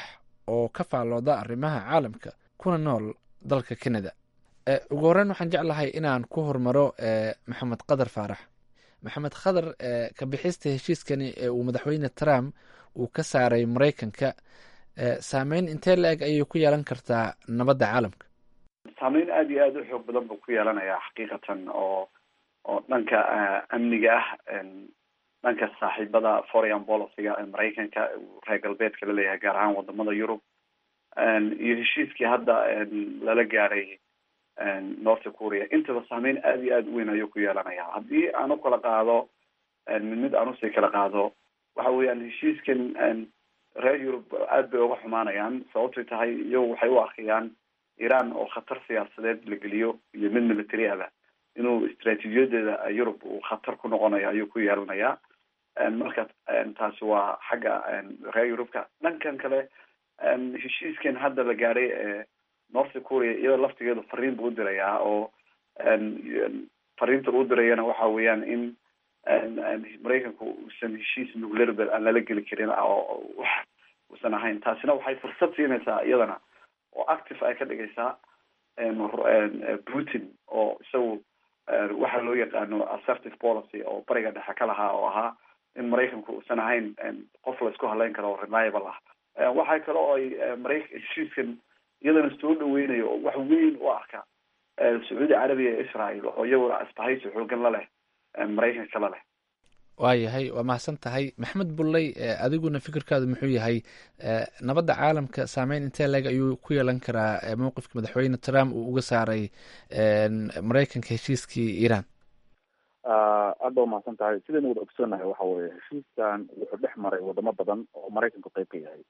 oo ka faallooda arrimaha caalamka kuna nool dalka canada ugu horreyn waxaan jeclahay inaan ku hormaro maxamed qadar faarax maxamed khadar ka bixista heshiiskani ee uu madaxweyne trump uu ka saaray maraykanka saameyn intee la eg ayay ku yeelan kartaa nabadda caalamka saameyn aada iyo aada u xoog badan buu ku yeelanayaa xaqiiqatan oo oo dhanka amniga ah dhanka saaxiibada foreign policyga ee maraykanka reer galbeedka laleeyahay gaar ahaan wadamada yurub iyo heshiiskii hadda lala gaaray north korea intaba saameyn aada iyo aada u weyn ayuu ku yeelanaya haddii aan u kala qaado mid mid aan usii kala qaado waxa weeyaan heshiiskan reer yurub aad bay uga xumaanayaan sababtoy tahay iyagu waxay u arkayaan iran oo khatar siyaasadeed la geliyo iyo mid military aba inuu istraatiijiyadeeda yurub uu khatar ku noqonayo ayuu ku yeelanayaa marka taasi waa xagga reer yurubka dhankan kale heshiiskan hadda la gaadhay ee north korea iyada laftigeedu fariin buu u dirayaa oo fariinta uu dirayana waxa weeyaan in maraykanku uusan heshiis nuclearbel aan lala geli karin oo wax uusan ahayn taasina waxay fursad siinaysaa iyadana oo active ay ka dhigaysaa putin oo isagu waxa loo yaqaano assertive policy oo bariga dhexe ka lahaa oo ahaa in maraykanku uusan ahayn qof la isku haleyn karo oo reliable ah waxaa kale oo ay marayk heshiiskan iyadana soo dhaweynayo oo wax weyn u arka sacuudi carabiya ee israel oo iyaguna asbahaysi xoogan la leh maraykanka la leh waayahay waa mahadsan tahay maxamed bulley adiguna fikirkaadu muxuu yahay nabadda caalamka saameyn intee leeg ayuu ku yeelan karaa mowqifka madaxweyne trump uu uga saaray maraykanka heshiiskii iran aada ba umahadsan tahay sidaynu wada ogsoonahay waxa weye heshiiskan wuxuu dhex maray wadamo badan oo maraykanku qeyb ka yahay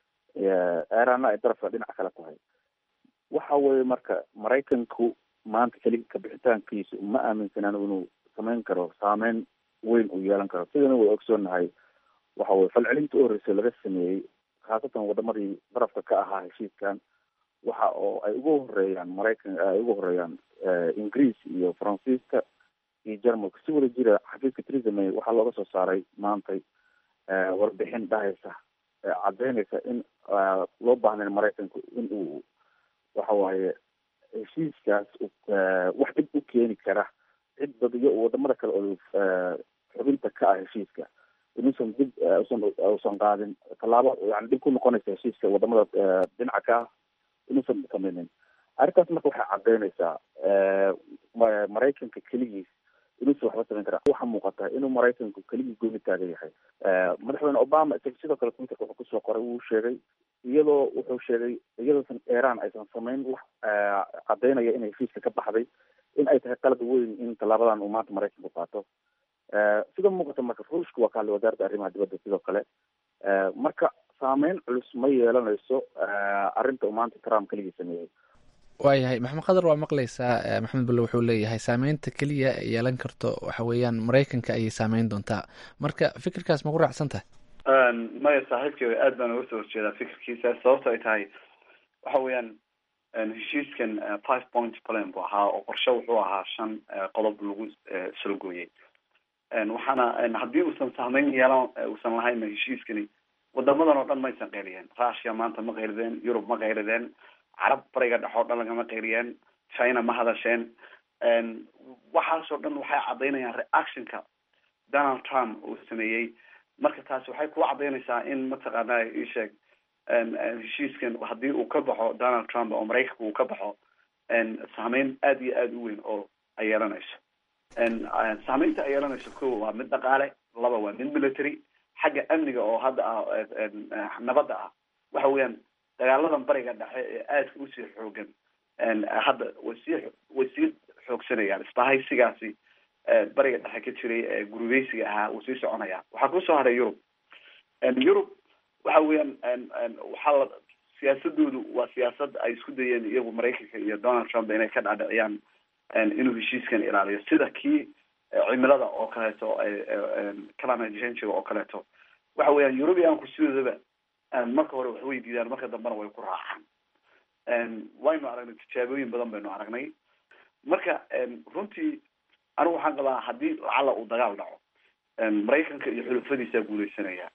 iranna ay darafka dhinac kale tahay waxa weye marka maraykanku maanta keli kabixitaankiisa ma aaminsanaan inuu samayn karo saameyn weyn uu yeelan karo sidaynu wada ogsoonahay waxa weye falcelinta u horreysay laga sameeyey khaasatan wadamadii darafka ka ahaa heshiiskan waxa oo ay ugu horeeyaan maraykan ay ugu horeeyaan ingiriis iyo faransiiska iyo jarmalka si wada jira xafiiska theresa may waxaa looga soo saaray maantay warbixin dhahaysa caddeynaysa in loo baahnayn maraykanku in uu waxa waaye heshiiskaas wax dhib u keeni kara cid badiyo wadamada kale oo xubinta ka ah heshiiska inuusan dib usan usan qaadin tallaabo yani dhib ku noqonaysa heshiiska wadamada dhinaca ka ah inuusan sameynin arrintaas marka waxay caddeynaysaa maraykanka keligiis inuusan waxba samayn kara waxaa muuqata inuu maraykanku keligii gooni taagan yahay madaxweyne obama isaga sidoo kale twitterka wuxuu kusoo qoray wuu sheegay iyadoo wuxuu sheegay iyadoosan iran aysan samayn wax caddeynaya inay heshiiska ka baxday in ay tahay qalad weyn in tallaabadan uu maanta maraykanku qaato sida muuqata marka ruushka waa kahadlay wasaaradda arrimaha dibadda sidoo kale marka saameyn culus ma yeelanayso arrinta uu maanta trump keligii sameeyey waayahay maxamed qadar waa maqlaysaa maxamed bulle wuxuu leeyahay saameynta keliya yeelan karto waxa weeyaan maraykanka ayay saameyn doontaa marka fikirkaas ma ku raacsan tahay maya saaxiibkey aad baan uga soo horjeedaa fikirkiisa sababto ay tahay waxa weeyaan heshiiskan five point plan buu ahaa oo qorshe wuxuu ahaa shan qodob lagu soo gooyey waxaana haddii uusan saameyn yeelan uusan lahayn heshiiskani wadamadan oo dhan maysan qeyliyeen russia maanta ma qeylideen yurub ma qeylideen carab bariga dhex oo dhan lagama qeyliyeen china ma hadasheen waxaasoo dhan waxay caddaynayaan reactionka donald trump uu sameeyey marka taasi waxay ku caddaynaysaa in mataqaana isheeg heshiiskan haddii uu ka baxo donald trump oo maraykanka uu ka baxo saameyn aada iyo aada u weyn oo ay yeelanayso saameynta ay yeelanayso ko waa mid dhaqaale laba waa mid military xagga amniga oo hadda ah nabadda ah waxa weeyaan dagaaladan bariga dhexe ee aadka usii xoogan hadda way sii way sii xoogsanayaan isbahaysigaasi bariga dhexe ka jiray ee gurubeysiga ahaa wuu sii soconaya waxaa kusoo haray yurub yurub waxa weeyaan waxaa la siyaasadoodu waa siyaasad ay isku dayeen iyagu maraykanka iyo donald trump inay ka dhaadhiciyaan inuu heshiiskan ilaaliyo sida kii cimilada oo kaleeto climate change oo kaleeto waxa weeyaan eurubianku sidoodaba marka hore wax way diidaan marka dambena way ku raacaan waynu aragnay tijaabooyin badan baynu aragnay marka runtii anigu waxaan qabaa haddii lacala uu dagaal dhaco maraykanka iyo xulufadiisaa guuleysanaya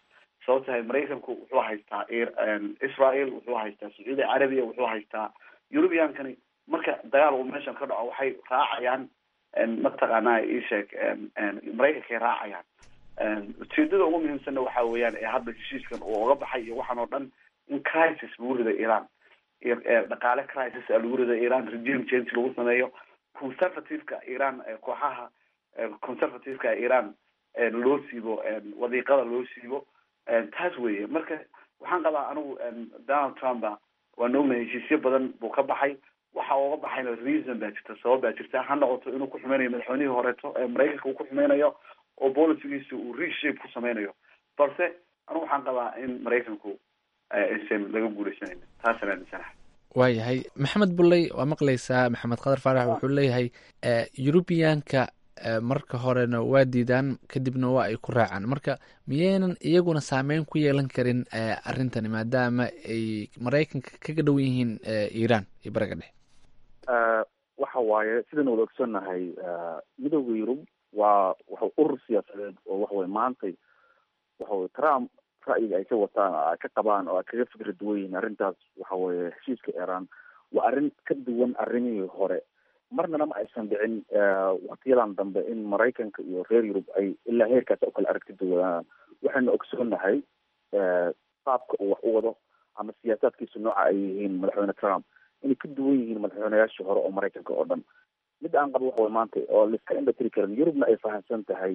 sababto tahay maraykanku wuxuu haystaa israel wuxuu haystaa sacuudi carabiya wuxuu haystaa eurubiankani marka dagaal uu meeshan ka dhaco waxay raacayaan mataqaanaa isheeg maraykankay raacayaan ujeedada ugu muhiimsanna waxa weeyaan ee hadda heshiiskan uu oga baxay iyo waxaan oo dhan in crisis lagu rido iran dhaqaale crisis lagu rido iran regime change lagu sameeyo conservativeka iran kooxaha conservativeka iran loo siibo wadiiqada loo siibo taas weeye marka waxaan qabaa anigu donald trumpa waan ognahay heshiisyo badan buu ka baxay waxa uga baxayna reason baa jirta sabab baa jirta ha noqoto inuu ku xumeynayo madaxweynihii horeeto ee maraykanka uu ku xumeynayo oo bolicigiisa uu reshape ku sameynayo balse anigu waxaan qabaa in maraykanku aysan laga guuleysanaynin taasaan aaminsanahay waayahay maxamed bulley waa maqlaysaa maxamed khadar faarax wuxuu leeyahay eurubiyaanka marka horena waa diidaan kadibna waa ay ku raacaan marka miyaynan iyaguna saameyn ku yeelan karin arrintani maadaama ay maraykanka kaga dhowan yihiin iran iyo bariga dhexe waxa waaye sidaan wada ogsoonnahay midooda yurub waa waxa urur siyaasadeed oo waxaweye maantay waxaweye trump ra'yiga ay ka wataan oo ay ka qabaan oo ay kaga fikra duwan yihiin arrintaas waxa weye heshiiska iran waa arrin ka duwan arrimihii hore marnana ma aysan dhicin waktiyadan dambe in maraykanka iyo reer yurub ay ilaa heerkaas u kala aragti duwanaan waxaynu ogsoonnahay qaabka uu wax u wado ama siyaasaadkiisu nooca ay yihiin madaxweyne trump inay ka duwan yihiin madaxweyneyaashii hore oo maraykanka oo dhan mid aan qabo waxa way maanta oo laiska indhatiri karin yurubna ay fahamsan tahay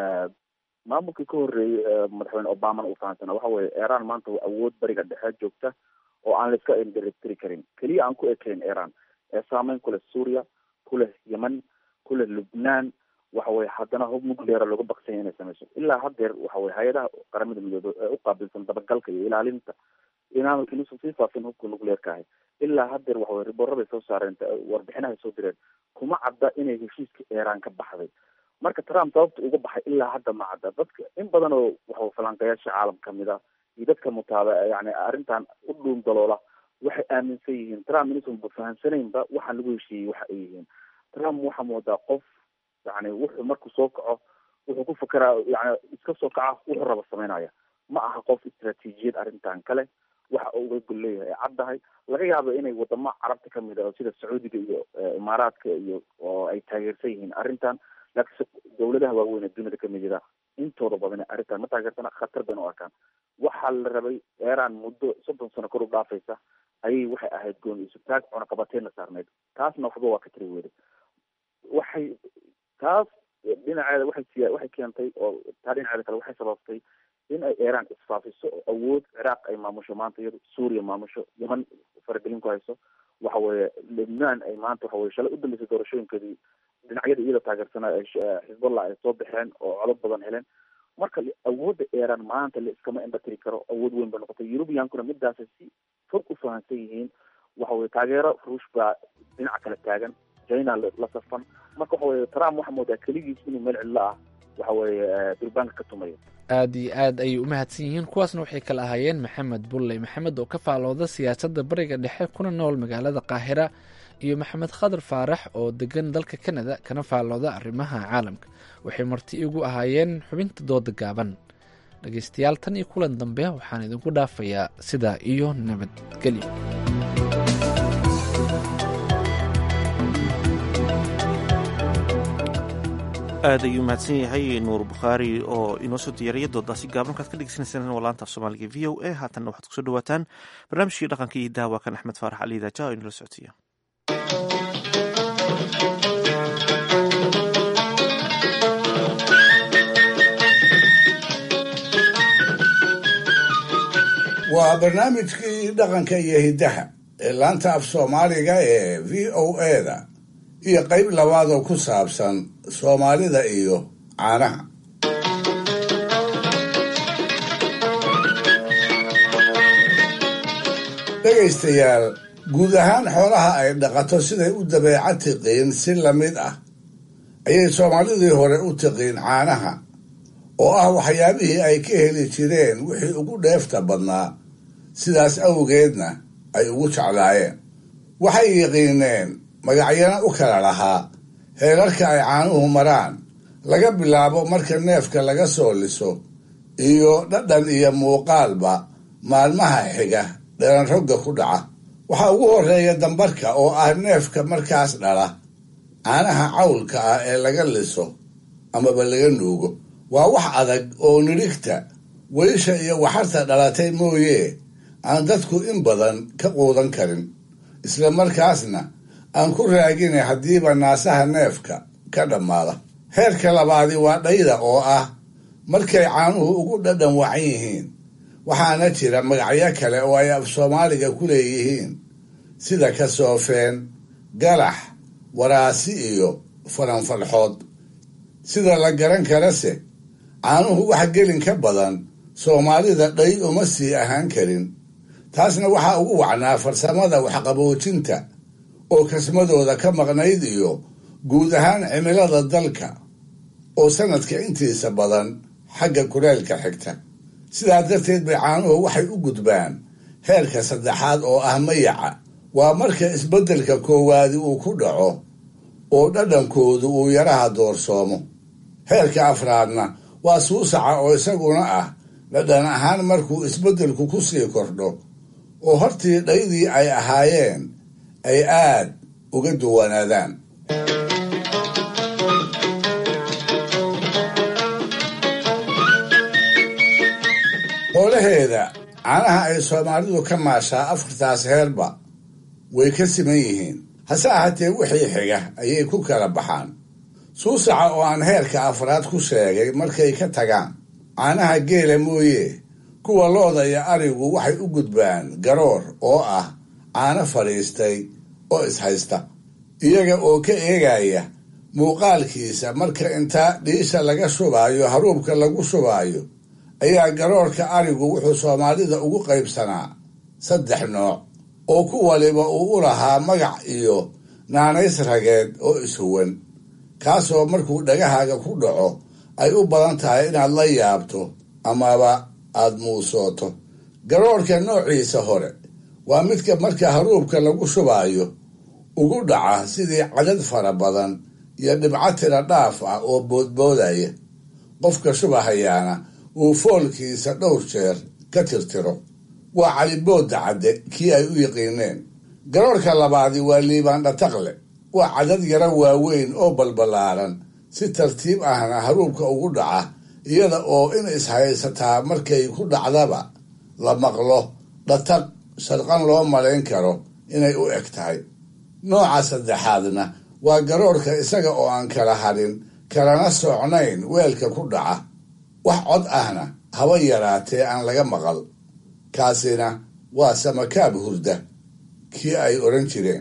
maamulkii ka horreeyey madaxweyne obamana uu fahamsana waxa weye iran maanta waa awood bariga dhexe joogta oo aan laiska indhatiri karin keliya aan ku ekayn iran ee saameyn ku leh suuriya ku leh yemen ku leh lubnaan waxa weye haddana hub nucleara looga baksanya inay sameyso ilaa haddeer waxa weye hay-adaha qaramada midoobe ee u qaabilsan dabagalka iyo ilaalinta inaan inuusan sii faafin hubka nuclearka ahay ilaa haddeer waxa weye riboorabay soo saareen warbixinahay soo direen kuma cadda inay heshiiska iran ka baxday marka trump sababta uga baxay ilaa hadda ma cadda dadka in badan oo waxa falanqayaasha caalam kamid ah iyo dadka mutaaba yani arrintan u dhuun daloola waxay aaminsan yihiin trump inuusan fahamsanaynba waxaan lagu heshiiyey waxa ay yihiin trump waxaa moodaa qof yani wuxuu markuu soo kaco wuxuu ku fakeraa yani iska soo kaca wuxuu raba sameynaya ma aha qof istraatiijiyad arrintan kale waxa uu uga gol leeyahay ay caddahay laga yaabo inay wadamo carabta kamid ah sida sacuudiga iyo imaaraadka iyo oo ay taageersan yihiin arrintan laakiinse dawladaha waaweyn ee duniyada kamid yada intooda badan arrintan ma taageersana khatar bayna u arkaan waxaa la rabay iran muddo soddon sano kor u dhaafaysa ayay waxay ahayd gooni isutaag cunaqabateenna saarneyd taasna waxba waa ka tiri weyday waxay taas dhinaceeda waxay siya waxay keentay oo taa dhinaceeda kale waxay sababtay in ay iran isfaafiso oo awood ciraaq ay maamusho maanta iyado suuriya maamusho yeman faragelin ku hayso waxa weeye lebnaan ay maanta waxa weye shalay u dambeysay doorashooyinkeedii dhinacyada iyada taageersanaa ay xisbullah ay soo baxeen oo codod badan heleen marka awoodda iran maanta la iskama indhatiri karo awood weyn ba noqotay eurubiyankuna midaasay si fog u fahamsan yihiin waxa weye taageero ruush baa dhinaca kale taagan china la safan marka waxa weye trump waxaa moodaa keligiis inuu meel cidlo ah waxa weeye durbaanka ka tumayo aad iyo aad ayay u mahadsan yihiin kuwaasna waxay kala ahaayeen maxamed bulley maxamed oo ka faalooda siyaasadda bariga dhexe kuna nool magaalada qaahira iyo maxamed khadar faarax oo degan dalka kanada kana faalooda arrimaha caalamka waxay marti igu ahaayeen xubinta dooda gaaban dhegaystayaal tan iyo kulan dambe waxaan idinku dhaafayaa sidaa iyo nabadgelyo aad ayuu mahadsan yahay nuur bukhaari oo inoo soo diyaariya doodaasi gaaban markaad ka dhegeysanaysaan waa laanta af soomaaliga v o a haatanna waxaad kusoo dhawaataan barnaamijkii dhaqanka iyo daawa kan axmed faarax cali daaja oo inala socodsiiya waa barnaamijkii dhaqanka iyo hiddaha ee laanta af soomaaliga ee v o a-da iyo qayb labaad oo ku saabsan soomaalida iyo caanaha dhegaystayaal guud ahaan xoolaha ay dhaqato siday u dabeeca tiqiin si lamid ah ayay soomaalidii hore u tiqiin caanaha oo ah waxyaabihii ay ka heli jireen wixii ugu dheefta badnaa sidaas awgeedna ay ugu jeclaayeen waxay yiqiineen magacyana u kala lahaa heerarka ay caanuhu maraan laga bilaabo marka neefka laga soo liso iyo dhadhan iyo muuqaalba maalmaha xiga dhalan rogga ku dhaca waxaa ugu horreeya dambarka oo ah neefka markaas dhala caanaha cawlka ah ee laga liso amaba laga nuugo waa wax adag oo nidhigta weysha iyo waxarta dhalatay mooye aan dadku in badan ka quudan karin isla markaasna aan ku raagina haddiiba naasaha neefka ka dhammaada heerka labaadi waa dhayda oo ah markay caanuhu ugu dhadhan wacan yihiin waxaana jira magacyo kale oo ay af soomaaliga ku leeyihiin sida kasoofeen galax waraasi iyo faranfalxood sida la garan karase caanuhu wax gelin ka badan soomaalida dhay uma sii ahaan karin taasna waxaa ugu wacnaa farsamada waxqaboojinta oo kasmadooda ka maqnayd iyo guud ahaan cimilada dalka oo sanadka intiisa badan xagga kuleelka xigta sidaa darteed bay caanuhu waxay u gudbaan heerka saddexaad oo ah mayaca waa marka isbeddelka koowaadi uu ku dhaco oo dhadhankoodu uu yaraha doorsoomo heerka afraadna waa suusaca oo isaguna ah dhadhan ahaan markuu isbeddelku ku sii kordho oo hortii dhaydii ay ahaayeen ay aad uga duwanaadaan xoolaheeda caanaha ay soomaalidu ka maashaa afartaas heerba way ka siman yihiin hase ahaatee wixii xiga ayay ku kala baxaan suusaca oo aan heerka afraad ku sheegay markay ka tagaan caanaha geela mooye kuwa looda iyo arigu waxay u gudbaan garoor oo ah caano fadhiistay oo ishaysta iyaga oo ka eegaya muuqaalkiisa marka inta dhiisha laga shubaayo haruubka lagu shubaayo ayaa garoorka arigu wuxuu soomaalida ugu qaybsanaa saddex nooc oo ku waliba uu u lahaa magac iyo naanays rageed oo ishuwan kaasoo markuu dhagahaaga ku dhaco ay u badan tahay inaad la yaabto amaba aad muusooto garoorka noociisa hore waa midka marka haruubka lagu shubaayo ugu dhaca sidii cadad fara badan iyo dhibco tira dhaaf ah oo boodboodaya qofka shubahayaana uu foolkiisa dhowr jeer ka tirtiro waa caliboodda cadde kii ay u yiqiineen garoorka labaadi waa liibaandhataqle waa cadad yaro waaweyn oo balballaaran si tartiib ahna haruubka ugu dhaca iyada oo in ishaysataa markay ku dhacdaba la maqlo dhataq sharqan loo malayn karo inay u eg tahay nooca saddexaadna waa garoorka isaga oo aan kala hadhin kalana socnayn weelka ku dhaca wax cod ahna haba yaraatee aan laga maqal kaasina waa samakaab hurda kii ay odhan jireen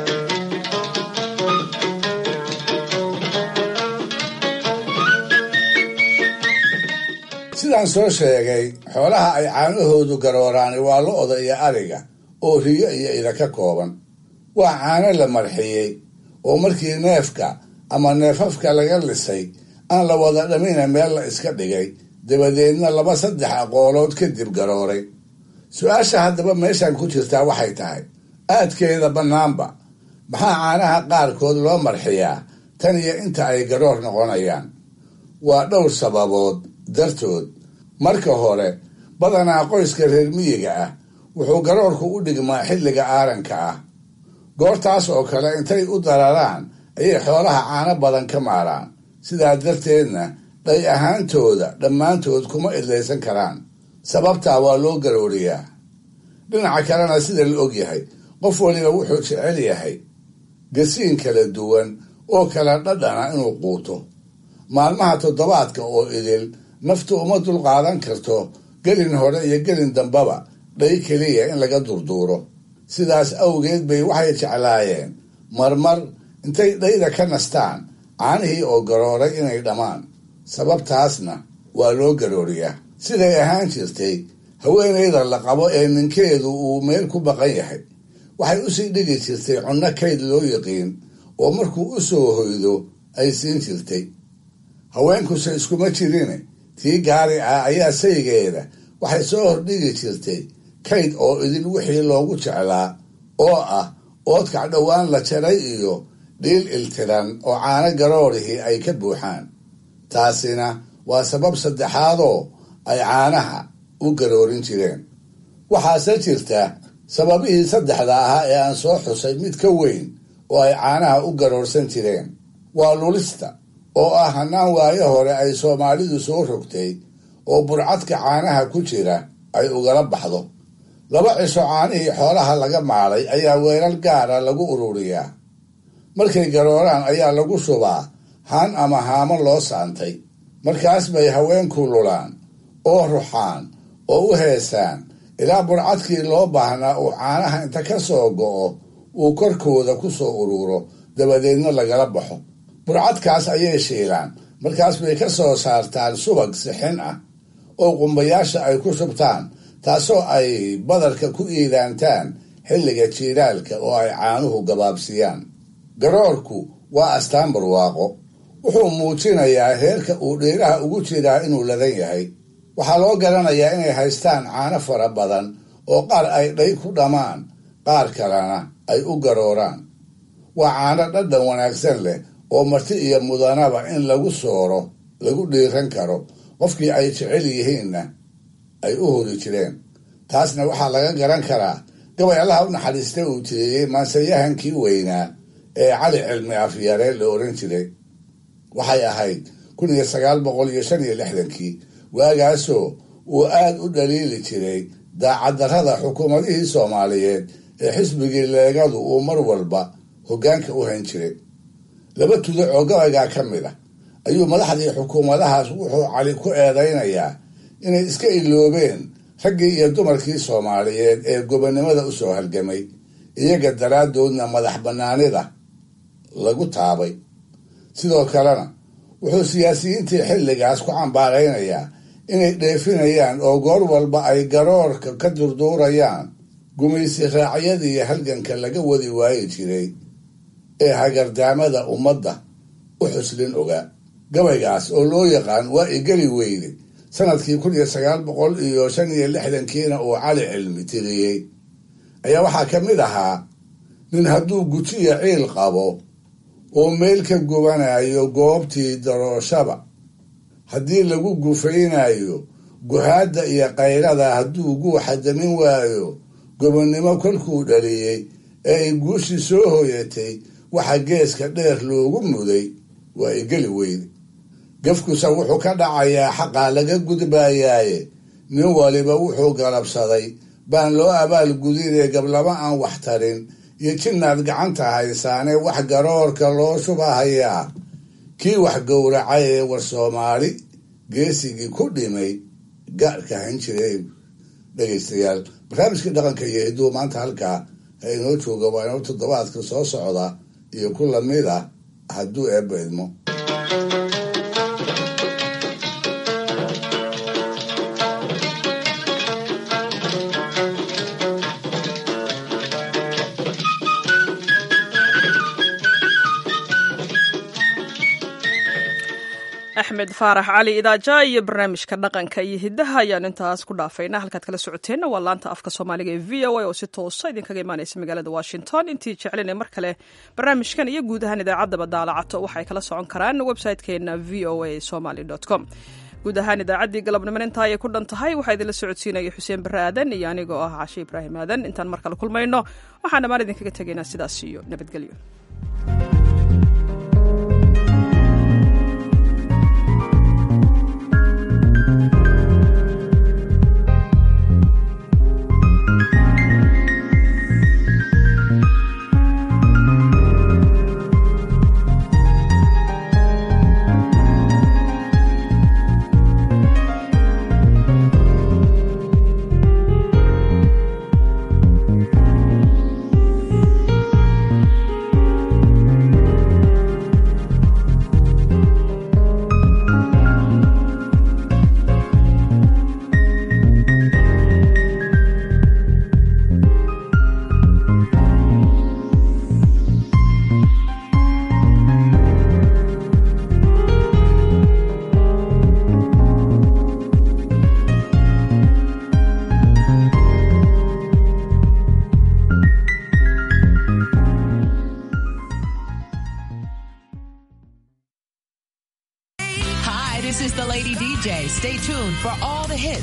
sidaan soo sheegay xoolaha ay caanahoodu garooraani waa lo-da iyo ariga oo riyo iyo ida ka kooban waa caano la marxiyey oo markii neefka ama neefafka laga lisay aan la wada dhamina meel la iska dhigay dabadeedna laba saddex aqoolood kadib garooray su-aasha haddaba meeshan ku jirtaa waxay tahay aadkeeda bannaanba maxaa caanaha qaarkood loo marxiyaa tan iyo inta ay garoor noqonayaan waa dhowr sababood dartood marka hore badanaa qoyska reer miyiga ah wuxuu garoorku u dhigmaa xilliga aaranka ah goortaas oo kale intay u dararaan ayay xoolaha caano badan ka maaraan sidaa darteedna dhay ahaantooda dhammaantood kuma idlaysan karaan sababtaa waa loo garooriyaa dhinaca kalena sida la og yahay qof waliba wuxuu jecel yahay gasiin kala duwan oo kala dhadhana inuu quuto maalmaha toddobaadka oo idil naftu uma dulqaadan karto gelin hore iyo gelin dambaba dhay keliya in laga durduuro sidaas awgeed bay waxay jeclaayeen marmar intay dhayda ka nastaan caanihii oo garooray inay dhammaan sababtaasna waa loo garooriyaa siday ahaan jirtay haweenayda la qabo ee ninkeedu uu meel ku baqan yahay waxay usii dhigi jirtay cunno kayd loo yiqiin oo markuu u soo hoydo ay siin jirtay haweenkuse iskuma jirine tii gaari ah ayaa saygeeda waxay soo hordhigi jirtay kayd oo idin wixii loogu jeclaa oo ah oodkac dhowaan la jaray iyo dhiil iltiran oo caano garoorihii ay ka buuxaan taasina waa sabab saddexaadoo ay caanaha u garoorin jireen waxaase jirta sababihii saddexda ahaa ee aan soo xusay mid ka weyn oo ay caanaha u garoorsan jireen waa lulista oo ah hannaan waayo hore ay soomaalidu soo rogtay oo burcadka caanaha ku jira ay ugala baxdo laba cisho caanihii xoolaha laga maalay ayaa weelal gaara lagu ururiyaa markay garooraan ayaa lagu shubaa haan ama haamo loo saantay markaas bay haweenku lulaan oo ruxaan oo u heesaan ilaa burcadkii loo baahnaa uu caanaha inta ka soo go'o uu korkooda ku soo ururo dabadeedna lagala baxo burcadkaas ayay shiilaan markaas bay ka soo saartaan subag sixin ah oo qumbayaasha ay ku shubtaan taasoo ay badarka ku iidaantaan xilliga jiilaalka oo ay caanuhu gabaabsiyaan garoorku waa astaan barwaaqo wuxuu muujinayaa heerka uu dhiiraha ugu jiraa inuu ladan yahay waxaa loo garanayaa inay haystaan caano fara badan oo qaar ay dhay ku dhammaan qaar kalena ay u garooraan waa caano dhadhan wanaagsan leh oo marti iyo mudanaba in lagu sooro lagu dhiiran karo qofkii ay jecel yihiinna ay u hori jireen taasna waxaa laga garan karaa gabay allaha u naxariista uu tiriyey maansayahankii weynaa ee cali cilmi afyare la oran jiray waxay ahayd kun iyo sagaal boqol iyo shan iyo lixdankii waagaasoo uu aad u dhaliili jiray daacaddarrada xukuumadihii soomaaliyeed ee xisbigii leegadu uu mar walba hoggaanka u hayn jiray laba tuduc oo gabaygaa ka mid ah ayuu madaxdii xukuumadahaas wuxuu cali ku eedaynayaa inay iska iloobeen raggii iyo dumarkii soomaaliyeed ee gobonnimada u soo halgamay iyaga daraaddoodna madax bannaanida lagu taabay sidoo kalena wuxuu siyaasiyiintii xilligaas ku cambaaraynayaa inay dheefinayaan oo goor walba ay garoorka ka durduurayaan gumaysi raacyadii halganka laga wadi waayi jiray ee hagardaamada ummadda u xuslin ogaa gabaygaas oo loo yaqaan waa igeli weyde sanadkii kun iyo sagaal boqol iyo shan iyo lixdankiina uu cali cilmi tiriyey ayaa waxaa ka mid ahaa nin hadduu gujiya ciil qabo oo meel ka gubanayo goobtii darooshaba haddii lagu gufaynayo guhaadda iyo qaylada hadduu guuxa damin waayo gobonnimo kolkuu dhaliyey ee ay guushii soo hoyatay waxa geeska dheer loogu muday waa igeli weyde gafkusa wuxuu ka dhacayaa xaqaa laga gudbayaaye nin waliba wuxuu galabsaday baan loo abaal gudinee gablama aan wax tarin iyo jinnaad gacanta haysaane wax garoorka loo shubahayaa kii wax gowracay ee war soomaali geesigii ku dhimay gaadhka han jiray dhegaystayaal barnaamijkii dhaqanka iyo hidduu maanta halkaa ha inoo jooga waa inoo toddobaadka soo socda iyo ku lamid ah hadduu eebba idmo axmed faarax cali idaaja iyo barnaamijka dhaqanka iyo hidaha ayaan intaas ku dhaafayna halkaad kala socoteenna waa laanta afka soomaaliga ee v o a oo si toosa idinkaga imaanaysa magaalada washington intii jeclina mar kale barnaamijkan iyo guud ahaan idaacaddaba daalacato waxay kala socon karaan website-keena v o a somaly com guud ahaan idaacaddii galabnimo intaa ayay ku dhan tahay waxaa idinla socodsiinaya xuseen barre aadan iyo anigoo ah cashe ibraahim aadan intaan mar kale kulmayno waxaan dhammaan idinkaga tegaynaa sidaas iyo nabadgelyo Hi, this is the Lady DJ. Stay tuned for all the the hits.